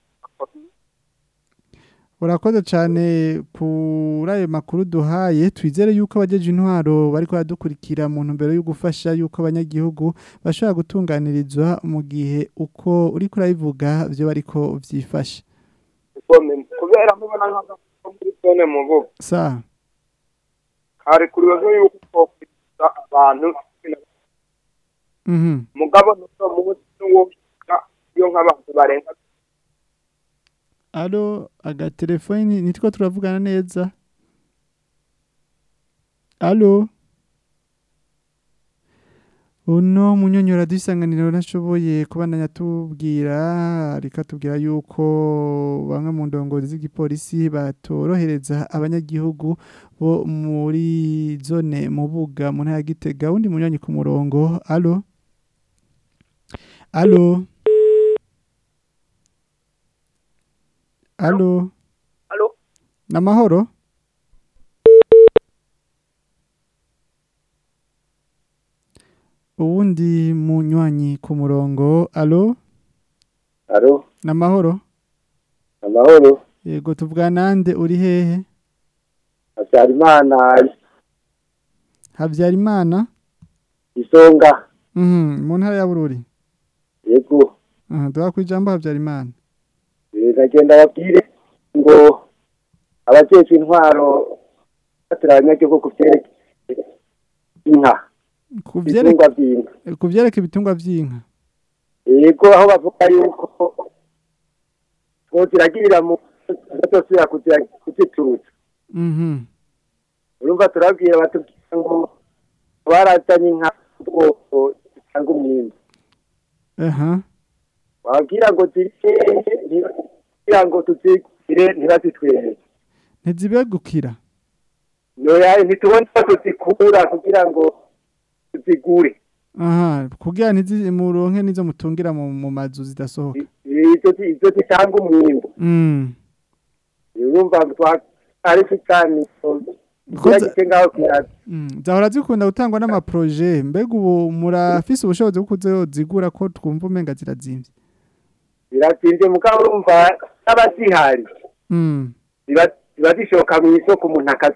urakoze cyane kuri ayo makuru duhaye twizere yuko abajeje intwaro bari baradukurikira mu ntumbero yo gufasha yuko abanyagihugu bashobora gutunganirizwa mu gihe uko uri kurabivuga byo bariko byifashe Gome, kubera mubona nk'agafuko muri zone mu buga sa kare kuri wewe yuko twokwita abantu mhm mugabo nuko munsi n'uwo iyo nk'abantu barenga alo agatelefoni nitwo turavugana neza alo uno munyonyora dusanganiro nashoboye kubandanya tubwira ariko atubwira yuko bamwe mu ndongozi z'igipolisi batorohereza abanyagihugu bo muri zone mubuga mu ntara ya gitega undi munyonyi ku murongo alo alo alo Alo? namahoro uwundi munywanyi ku murongo alo Alo, namahoro amahoro. yego tuvuga nande uri hehe Habyarimana Habyarimana isonga mhm mu ntara ya Bururi yego aha duha kwijambo Habyarimana ndagenda babwire ngo abajejwe intwaro batira abanyagihugu ku vyerekeye inka ibitungwa vy'inka kuvyereka ibitungwa vy'inka yego aho bavuga yuko twoziragirira mu batosubira kuziturutsa mhm urumva turabwira batubwira ngo barazanye inka ubwoko zitanga umwimbu aha wabwira ngo zirye kugira ngo tuzigire ntibazitwerere ntizibegukira noya ntitubone ko tuzikura kugira ngo tuzigure aha kugira ntizi muronke nizo mutungira mu, mu mazu zidasohoka izo zi- izo zitanga umwimbu mm urumva twa ari ikiganiro kiragite ngaho kiraza Mm, zahora zikunda gutangwa n'amaproje mbega ubu murafise ubushobozi bwo kuzigura ko twumva umenga zirazimvye biratsinze mugabo urumva n'abazihari mm ziba ziba zishoka mu isoko umuntu akazi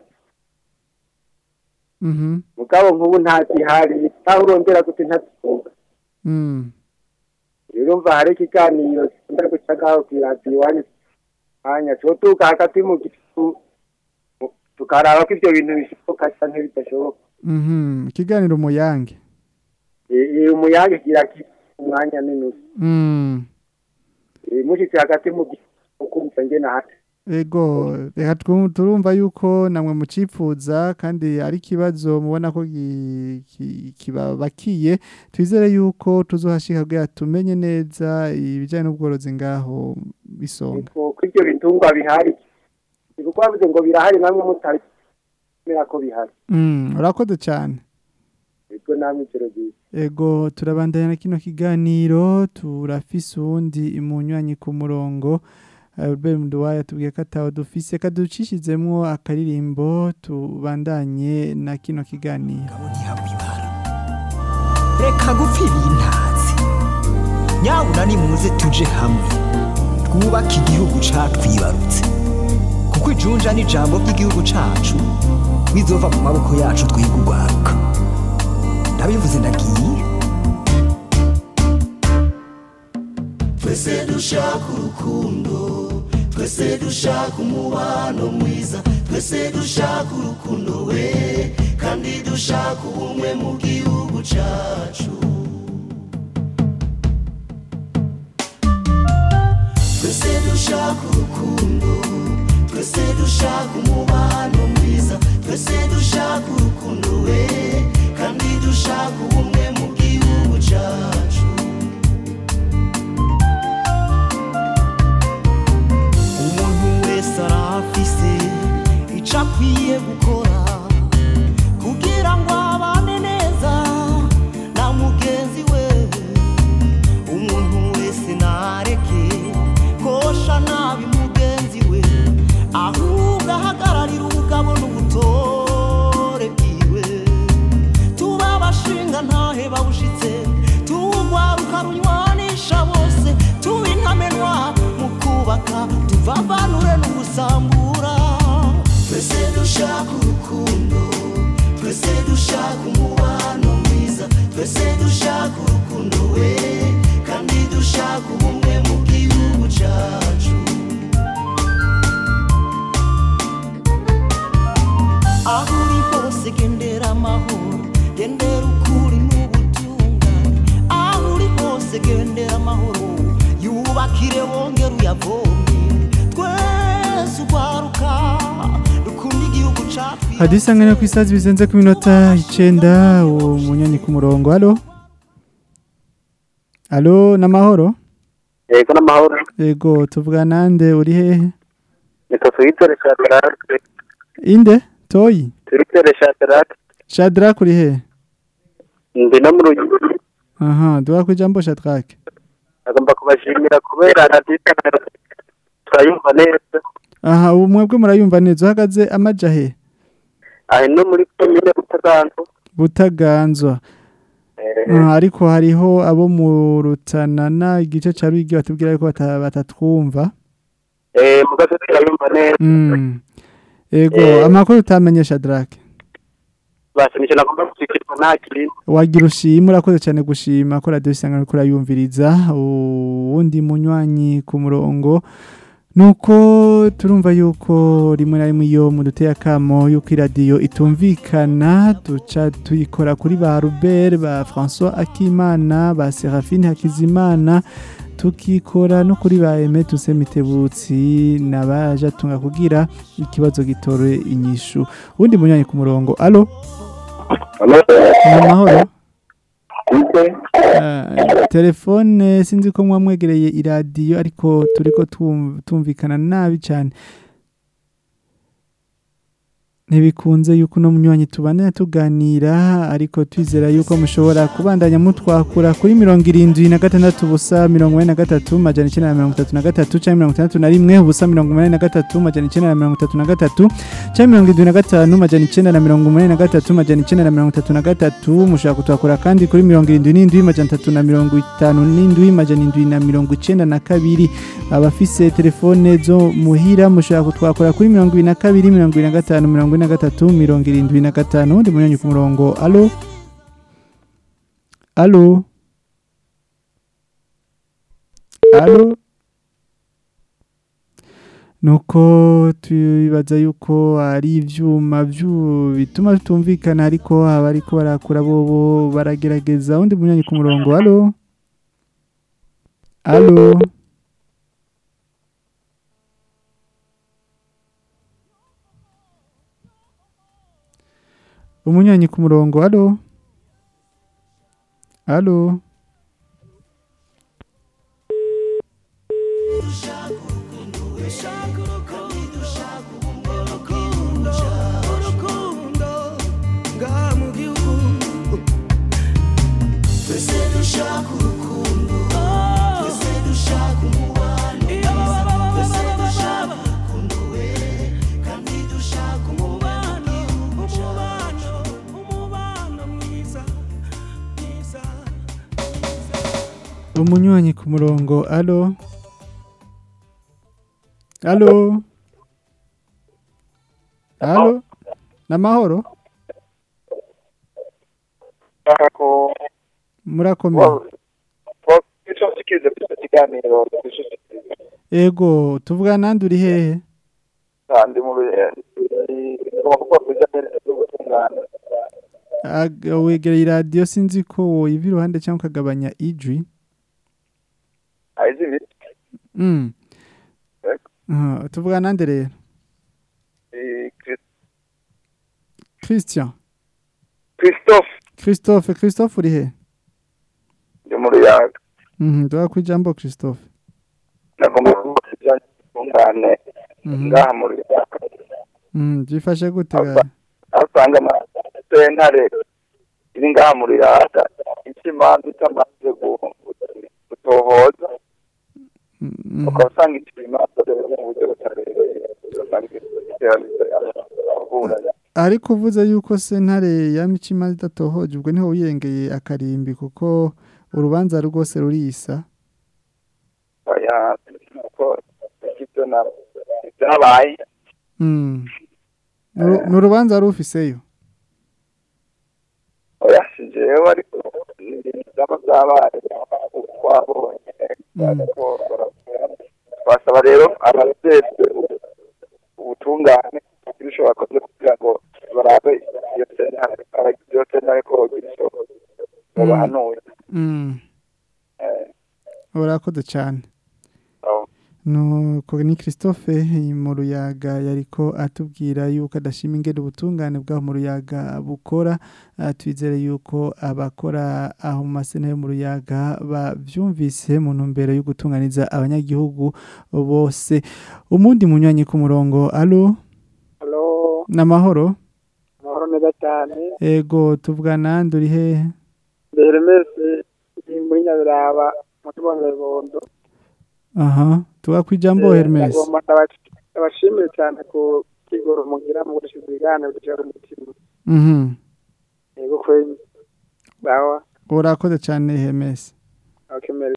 mhm mugabo nk'ubu nta zihari aho urondera gute ntazifunga mm urumva hari ikiganiro gikunda guca ngaho kwiradiyo iwanyu hanya cotuka hagati mu gifu tukaraba ko ivyo bintu bishoboka canke bidashoboka mhm ikiganiro umuyange I- i- umuyaga gira ki umwanya n'inusu mm Eh, mushitse hagati mu gifu ukumva ngena hati ego reka twu- turumva yuko namwe mucipfuza kandi ari ikibazo mubona ko gi- ki- kibabakiye twizere yuko tuzohashika kugira tumenye neza ibijyanye n'ubworozi ngaho bisonga ko ivyo bitungwa bihari kuko bavuze ngo birahari namwe mutabimera ko bihari Mm, urakoze cyane ego namwe ijoro ryiza ego turabandanya na kino kiganiro turafise uwundi munywanyi ku murongo Albert Mduwaya tubwiye ko atawe dufise kaducishizemwo akaririmbo tubandanye na kino kiganiro reka gupfa ibintazi nyabuna nimuze tuje hamwe twubake igihugu catwibarutse kuko ijunja n'ijambo ry'igihugu cacu bizova mu maboko yacu twiga urwaruka ndabivuze ndagiye twese dushaka urukundo twese dushaka umubano mwiza twese dushaka urukundo we kandi dushaka ubumwe mu gihugu cyacu twese dushaka urukundo twese dushaka umubano mwiza twese dushaka urukundo we kandi dushaka ubumwe mu gihugu cyacu umuntu wese arafise ico akwiye gukora kugira ngo abane neza na mugenzi we umuntu wese nareke kosha nabi mugenzi we ahubwo ahagararira ubugabo n'ubutore bwiwe tuba abashinga ntahe babushitse tuwugwaruka runywanisha bose tuba intamenwa mu kubaka tuvavanure n'ugusambura twese dushaka urukundo twese dushaka umubano mwiza twese dushaka urukundo we kandi dushaka ubumwe mu gihugu cyacu aho uri hose gendera amahoro gendera ukuri n'ubutungane aho uri hose gendera amahoro yubakire wongere uyavome twese ugwaruka dukunda igihugu cacu hadisangane ku isazi bizenze ku minota icenda uwo munywanyi ku murongo alo alo n'amahoro yego n'amahoro ego tuvuga nande uri hehe nitwa twitere shadarake inde toyi twitere shadarake shadrack uri hehe ndi no mu rugendo aha duha ku ijambo shadrack agomba kubashimira kubera radiyo turayumva neza aha ubu mwebwe murayumva neza uhagaze amaja he aha no muri komine butaganzwa butaganzwa Ah, ariko hariho abo mu rutanana igice ca rwigi batubwira yuko bata- batatwumva eh mugaze turayumva neza Mm. ego Eh. amakuru utamenye shadrack basa nicyo nagomba gushikiriza nta kindi wagira ushima urakoze cyane gushima ko radiyo isangano uriko urayumviriza uwundi munywanyi ku murongo nuko turumva yuko rimwe na rimwe iyo muduteye akamo yuko iradiyo itumvikana duca tuyikora kuri ba Robert ba François Akimana ba Serafine Hakizimana tukikora no kuri ba Aime Tusemitebutsi nabaje tunga kugira ikibazo gitore inyishu uwundi munywanyi ku murongo allo amahoro Ah, telefone sinzi ko mwamwegereye iradiyo ariko turiko tum- tumvikana nabi cyane ntibikunze yuko uno munywanyi tubandanya tuganira ariko twizera yuko mushobora kubandanya mutwakura kuri mirongo irindwi na gatandatu ubusa mirongo ine na gatatu majana icyenda na mirongo itatu na gatatu cyangwa mirongo itandatu na rimwe ubusa mirongo umunani na gatatu majana icyenda na mirongo itatu na gatatu cyangwa mirongo irindwi na gatanu majana icyenda na mirongo umunani na gatatu majana icyenda na mirongo itatu na gatatu mushobora kutwakura kandi kuri mirongo irindwi n'indwi majana atatu na mirongo itanu n'indwi majana indwi na mirongo icyenda na kabiri abafise telefone zo muhira mushobora kutwakura kuri mirongo ibiri na kabiri mirongo ibiri na gatanu mirongo ine na gatatu mirongo irindwi na gatanu undi munyonyi ku murongo alo alo alo nuko tubibaza yuko ari ivyuma vyu bituma tutumvikana ariko aba ariko barakura bobo baragerageza undi munyonyi ku murongo alo alo umunyonyi ku murongo alo alo twese dushaka urukundo twese dushaka umubano twese dushaka urukundo we kandi dushaka umubano umubano umubano mwiza mwiza umunywanyi ku murongo alo alo alo namahoro murakomeye icyo kikize ku kiganiro ego tuvuga nandi uri hehe kandi mu kuvuga ku bijyanye n'ubutungane Ag- wegereye iradiyo sinzi ko woyiva iruhande cyangwa ukagabanya ijwi ayizi ibiti Mm. Ah, tuvuga nande rero christian christophe christophe christophe uri he ndi mu ruyaga Mhm, duha ku ijambo christophe nagomba kuvuga ku bijyanye n'ubutungane Mhm. ngaha mu ruyaga Mhm, byifashe gute ga aho usanga amasentare iri ngaha mu ruyaga icyo imanza itamaze gu- gutohoza ukaba usanga icyo imanza rero mu buryo butabereye ugasanga iterambere ababuranya ariko uvuze yuko sentare ya micima idatohoje ubwo niho wiyengeye akarimbi kuko urubanza rwose rurisa oya nuko ibyo na byabaye Mm. Ni- ni urubanza rufiseyo oya si jewe ariko ni ibintu byaba byabaye twabonye ariko twasaba rero abajejwe ubutungane kugira icyo bakoze kugira ngo barabe iyo sentare abagize iyo sentare ko bagira icyo babahanuye Mm. Eh, urakoze cyane aho. nuko ni christophe mu ruyaga yariko atubwira yuko adashima ingene ubutungane bwaho mu ruyaga bukora Ah, twizere yuko abakora aho mu masena yo mu ruyaga bavyumvise mu ntumbero yo gutunganiza abanyagihugu bose umundi munywanyi ku murongo alo Halo, namahoro amahoro meza cyane. ego tuvugana nande uri hehe Hermes ni muri Nyabiraba mu Tubonge Bondo. aha tuba ku ijambo hermes Nagomba ndabash- ndabashimire cyane ku kigoro mugira mu gushiza ibiganiro dushaka umutima. mhm Yego kwenye. Bawa, urakoze cyane hermes akemere.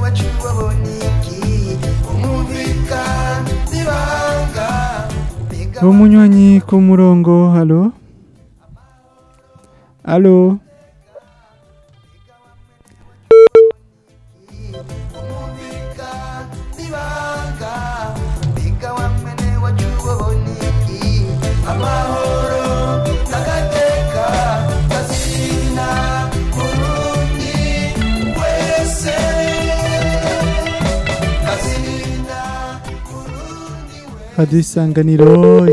wacu babona iki umwumvika n'ibanga umunywanyi ku murongo halo halo n'ibanga mbega wamwene wacu babona iki amahoro n'agateka kazina murundi wese kazina hadi isanganiro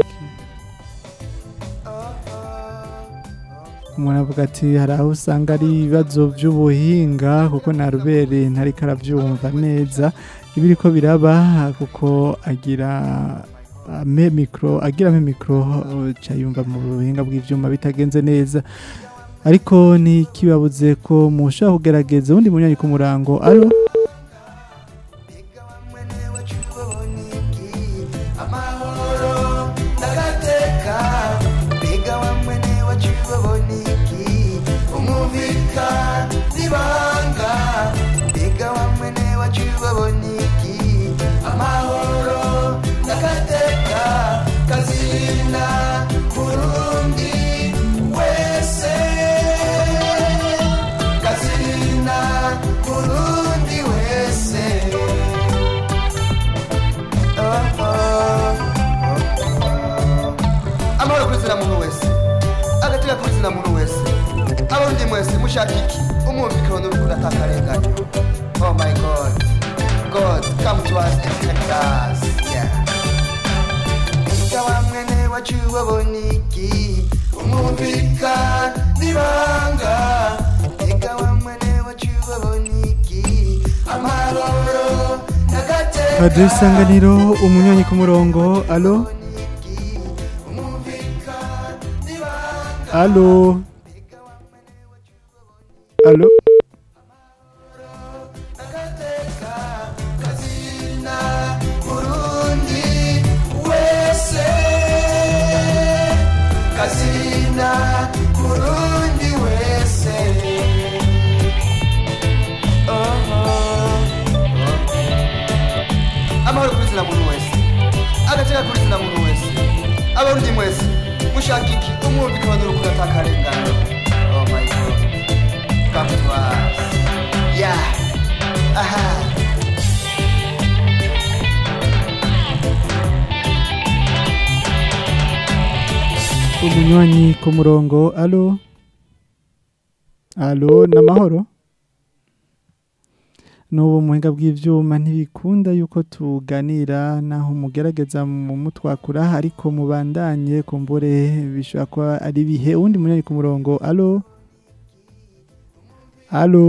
umuntu avuga ati hari aho usanga ari ibibazo by'ubuhinga kuko na rubere ntariko arabyumva neza ibiriko biraba kuko agira ame mikoro agiramo mikoro yumva mu buhinga bw'ibyuma bitagenze neza ariko ntikibabuze ko mushobora kugerageza ubundi munyanya ku murango alo amahoro n'agateka mbega wamwene wacu babona iki umwumvika n'ibanga mbega wamwene wacu babona iki amahoro n'agateka kazina murundi wese kazina murundi wese amahoro kuri zina muntu wese agateka kuri zina muntu wese abarundi mwese mushaka iki umwumvikano n'urukundo atakarenganya oh my god god come to us and protect us yeah Ika wa mwene wacu babona iki umwumvikano n'ibanga Ika wa mwene wacu babona iki amahoro n'agateka hadi isanganiro umunywanyi ku murongo alo alo alo Burundi wese kazina Burundi wese oh, oh, oh. amahoro kuri zina muntu wese agateka kuri zina muntu wese abarundi mwese mushaka iki umwumvikano n'urukundo atakarengana oh my god come to us yeah aha umunywanyi ku murongo alo alo ni amahoro n'ubu muhinga bw'ibyuma ntibikunda yuko tuganira naho mugerageza mu mutwakura ariko mubandanye kumbure bishobora kuba ari ibihe uwundi munywanyi ku murongo alo alo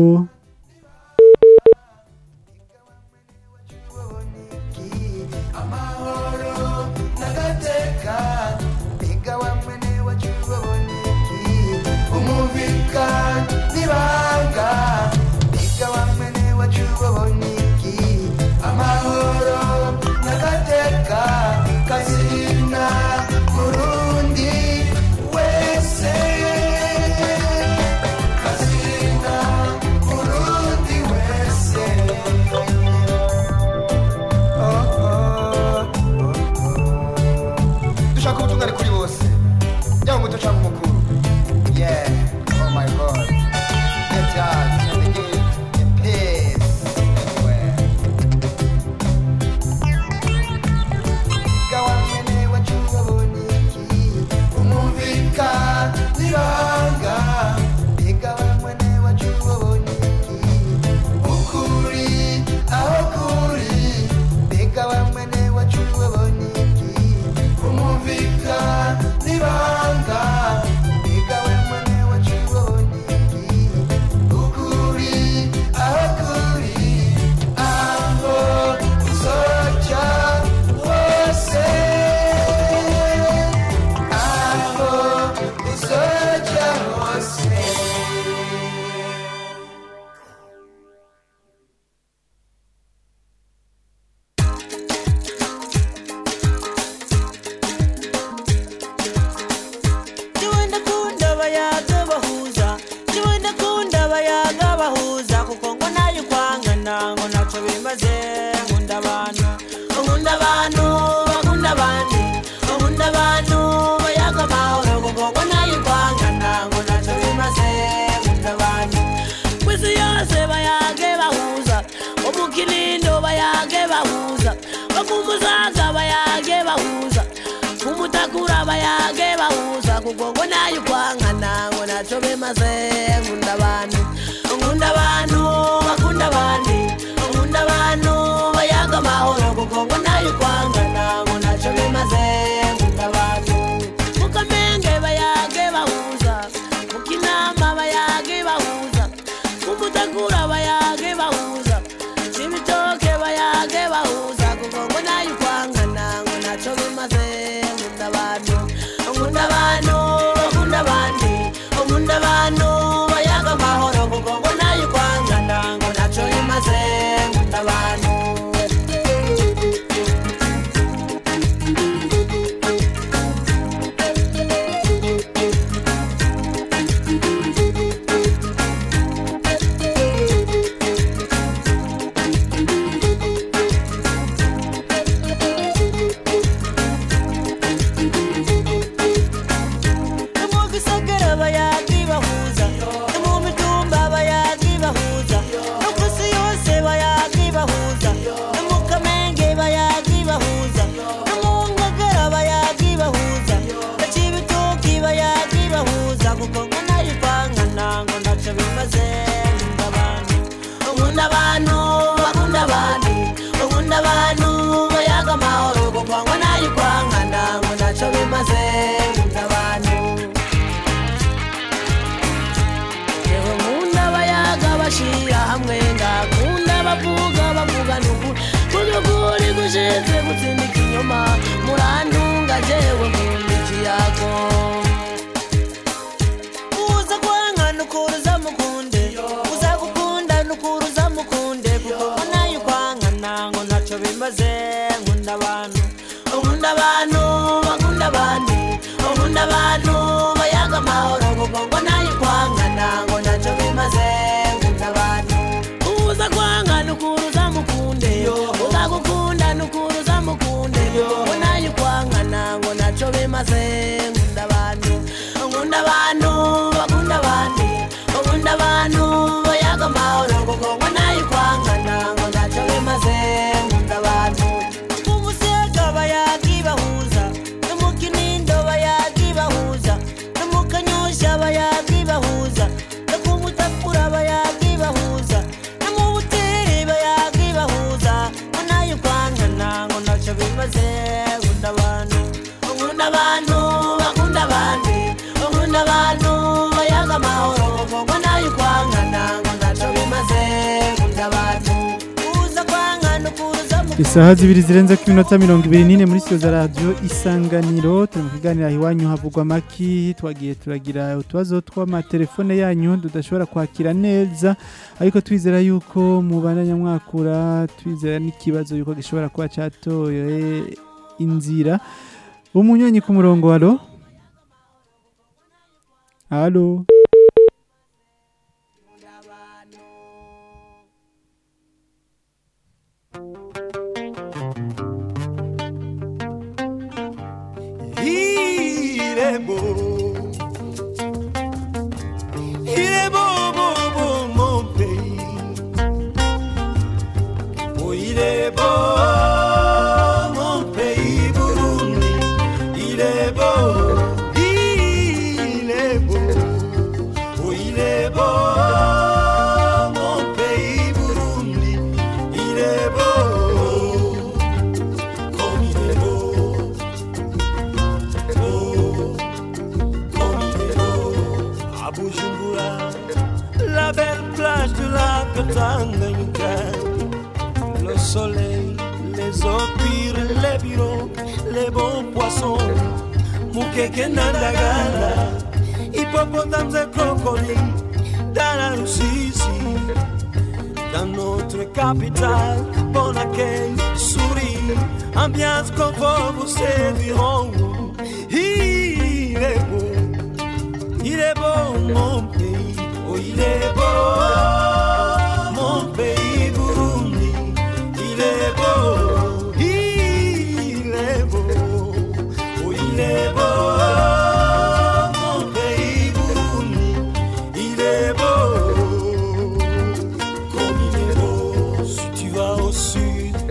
amahoro n'agateka mbega wamwene wacu babona iki umwumvika n'ibanga mbega wamwene wacu babona iki amahoro n'agateka kazina murundi wese kazina murundi bimaze nkunda abantu nkunda abantu bakunda abandi nkunda abantu bayaga amahoro kuko ngo nayo kwangana ngo ntacyo bimaze nkunda abantu kwisi yose bayage bahuza bo mu kinindo bayage bahuza bo ku musaga bayage bahuza ku mutakura bayage bahuza kuko ngo nayo kwangana ngo ntacyo bimaze nkunda abantu nkunda abantu bakunda abandi nkunda abantu bayaga amahoro kuko ngo nayo kwangana ngo ntacyo bimaze nkunda abantu mu kamenge bayage bahuza mu kinama bayage bahuza mu mutakura bayage bahuza ibitoke bayage bahuza kuko ngo nayo kwangana ngo ntacyo bimaze nkunda abantu nkunda abantu bakunda abandi nkunda abantu bayaga amahoro kuko ngo nayo kwangana ngo ntacyo bimaze nkunda abantu no mu gisagara bayagi bahuza no mu mitumba bayagi bahuza no ku isi yose bayagi bahuza no mu kamenge bayagi bahuza no mu ngagara bayagi bahuza no cibitoki bayagi bahuza kuko ngo nayo kwangana ngo ntacyo bimaze nkunda abantu nkunda abantu bakunda abandi nkunda abantu bayaga amahoro kuko ngo nayo kwangana ngo ntacyo bimaze nkunda abantu yewe nkunda abayaga bashira hamwe ngakunda bavuga bavuga nuku kubyukuri gushize gutsinda ikinyoma murantunga jewe nkunda ikiyago uza kwanga nukuru zamukunde uza gukunda nukuru zamukunde kuko ngo nayo kwangana ngo ntacyo bimaze nkunda abantu nkunda abantu bakunda abandi nkunda abantu bayaga amahoro kuko ngo nayo kwangana ngo ntacyo bimaze nkunda abantu uza kwanga nukuru zamukunde uza gukunda nukuru zamukunde ngo nayo kwangana ngo ntacyo bimaze nkunda abantu nkunda abantu bakunda abandi nkunda abantu bayaga amahoro kuko ngo nayo kwangana ngo ntacyo bimaze nkunda abantu mu musega bayagi bahuza no mu kinindo bayagi bahuza no mu kanyushya bayagi bahuza no ku mutakura bayagi bahuza no mu buteri bayagi bahuza ngo nayo kwangana ngo ntacyo bimaze nkunda abantu nkunda abantu bakunda abandi nkunda abantu bayaga amahoro ngo nayo kwangana ngo ntacyo bimaze nkunda abantu uza kwangana ukuruza mu isaha zibiri zirenze ku minota mirongo ibiri n'ine muri studio za radiyo isanganiro turi mu kiganiro aho iwanyu havugwa amaki twagiye turagira utubazo tw'amatelefone yanyu tudashobora kwakira neza ariko twizera yuko mubandanya mwakura twizera n'ikibazo yuko gishobora kuba cyatoye inzira umunyonyi ku murongo halo halo Il est beau, il est beau, beau, beau, mon pays. Oh, il est beau, mon pays, Burundi. Il est beau, il est beau. Oh, il est beau, mon pays, Burundi. Il est beau, comme il est beau. à Bujumbura, la belle plage de la Tanganyika, le soleil, les eaux pures, les bureaux, les bons poissons, Mukeke Nandagala, hippopotames et crocodiles, dans la Russie, dans notre capitale, bon accueil, souris, ambiance confort vous séduiront. Il est beau. Il est beau mon pays, oh il est beau mon pays Burundi.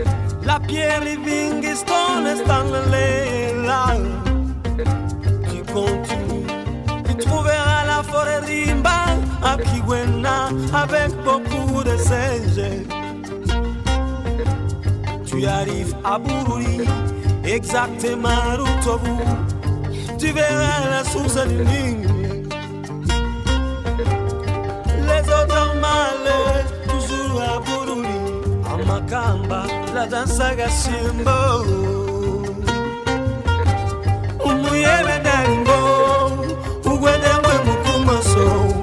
La pierre Livingstone est là. Tu continues, tu trouveras la forêt Rimba à Kiwena avec beaucoup de singes. Tu arrives à Bururi, exactement où Tobu. Tu verras la source du Nil. Les autres malais, toujours à Bururi, à Makamba, la danse à Gashimbo. Umuyebe Darimbo, Ugwedemwe Mukumaso.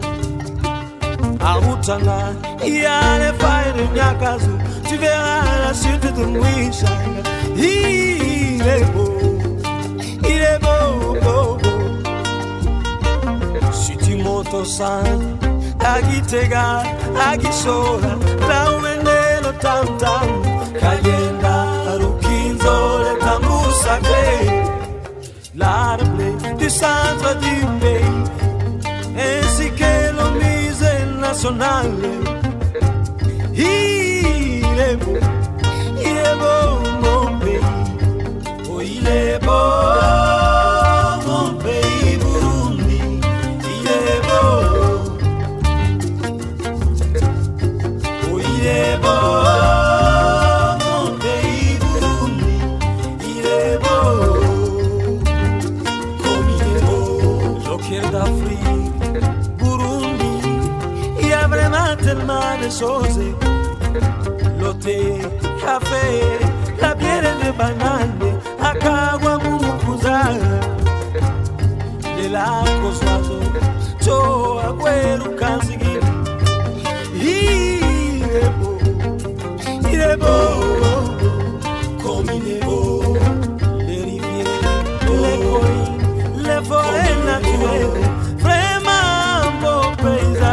Arutana, Yale Fire Nyakazu, tu verras la suite de Mouissanga. Il est beau, il est beau, beau, beau. Si tu montes au centre, Agitega, Agisora, là où est né le tam-tam, Kayenda, Rukinzo, le tambour sacré, l'arbre du centre du pays, ainsi que le musée national. Il est beau, il est beau mon pays, oh il est beau mon pays Burundi, il est beau, oh il est beau mon pays Burundi, il est beau, comme il est beau, joker d'Afrique, Burundi, il y a vraiment tellement de choses. Le thé, café, la bière de banane, akagwa mumukuza. Les lacs aux oiseaux, cho agüero kanzigi. Il est beau, il est beau, comme il est beau. Les rivières, les collines, les forêts naturelles, vraiment beau paysage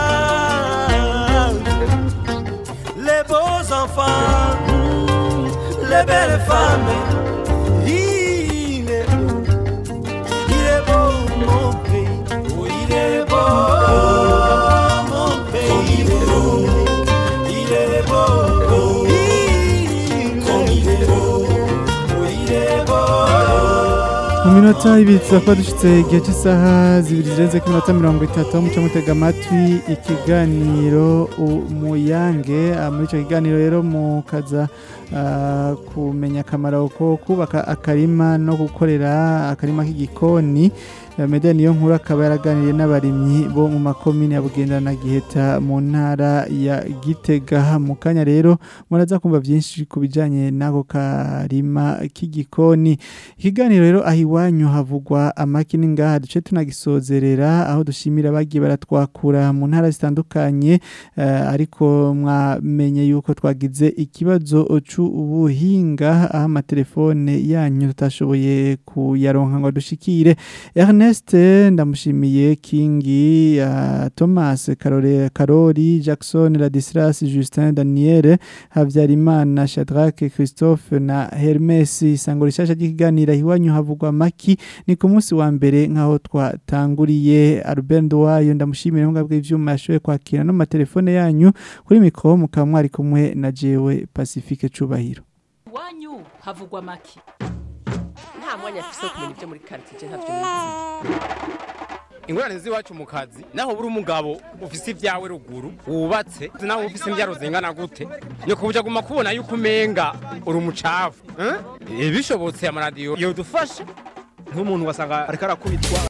les beaux enfants, mm, les belles femmes. Il est beau, il est beau mon pays, oh, il est beau mon pays, il est beau, il est beau, il comme il est beau, oh, il est beau. mu minota ibiri tuzakora dushyitse igihe cy'isaha zibiri zirenze ku minota mirongo itatu muca mutega amatwi ikiganiro umuyange Ah, muri icyo kiganiro rero mukaza ah, kumenya akamaro ko kubaka akarima no gukorera akarima k'igikoni Eh, Medeni niyo nkuru akaba yaraganiriye n'abarimyi bo mu makomine ya Bugenda na Giheta mu ntara ya Gitega mu kanya rero muraza kumva byinshi ku bijyanye n'ako karima k'igikoni ikiganiro rero aho iwanyu havugwa amakini ngaha duce tunagisozerera aho dushimira abagiye baratwakura mu ntara zitandukanye eh, ariko mwamenye yuko twagize ikibazo c'ubuhinga aho amatelefone yanyu tutashoboye kuyaronka ngo dushikire Ernest ndamushimiye Kingi uh, Thomas Karore Karori Jackson Ladislas Justin Daniel Havyarimana Shadrack Christophe na Hermes isango rishasha ry'ikiganiro iwanyu havugwa maki ni ku munsi wa mbere nkaho twatanguriye Albert Nduwayo ndamushimira mbwa bw'ivyuma yashoboye kwakira no matelefone yanyu kuri mikro mukaba mwari kumwe na jewe Pacifique Cubahiro iwanyu havugwa make nta mwanya afise wo kumenya ibyo muri karitsiye ntavyo nizi ingorane z'iwacu mu kazi naho buri umugabo ufise ibyawe ruguru wubatse nawe ufise imbyaro zingana gute ni kubuja guma kubona yuko umenga uri umucafu eh? Eh, bishobotse amaradiyo yodufasha nk'umuntu wasanga ariko arakubitwa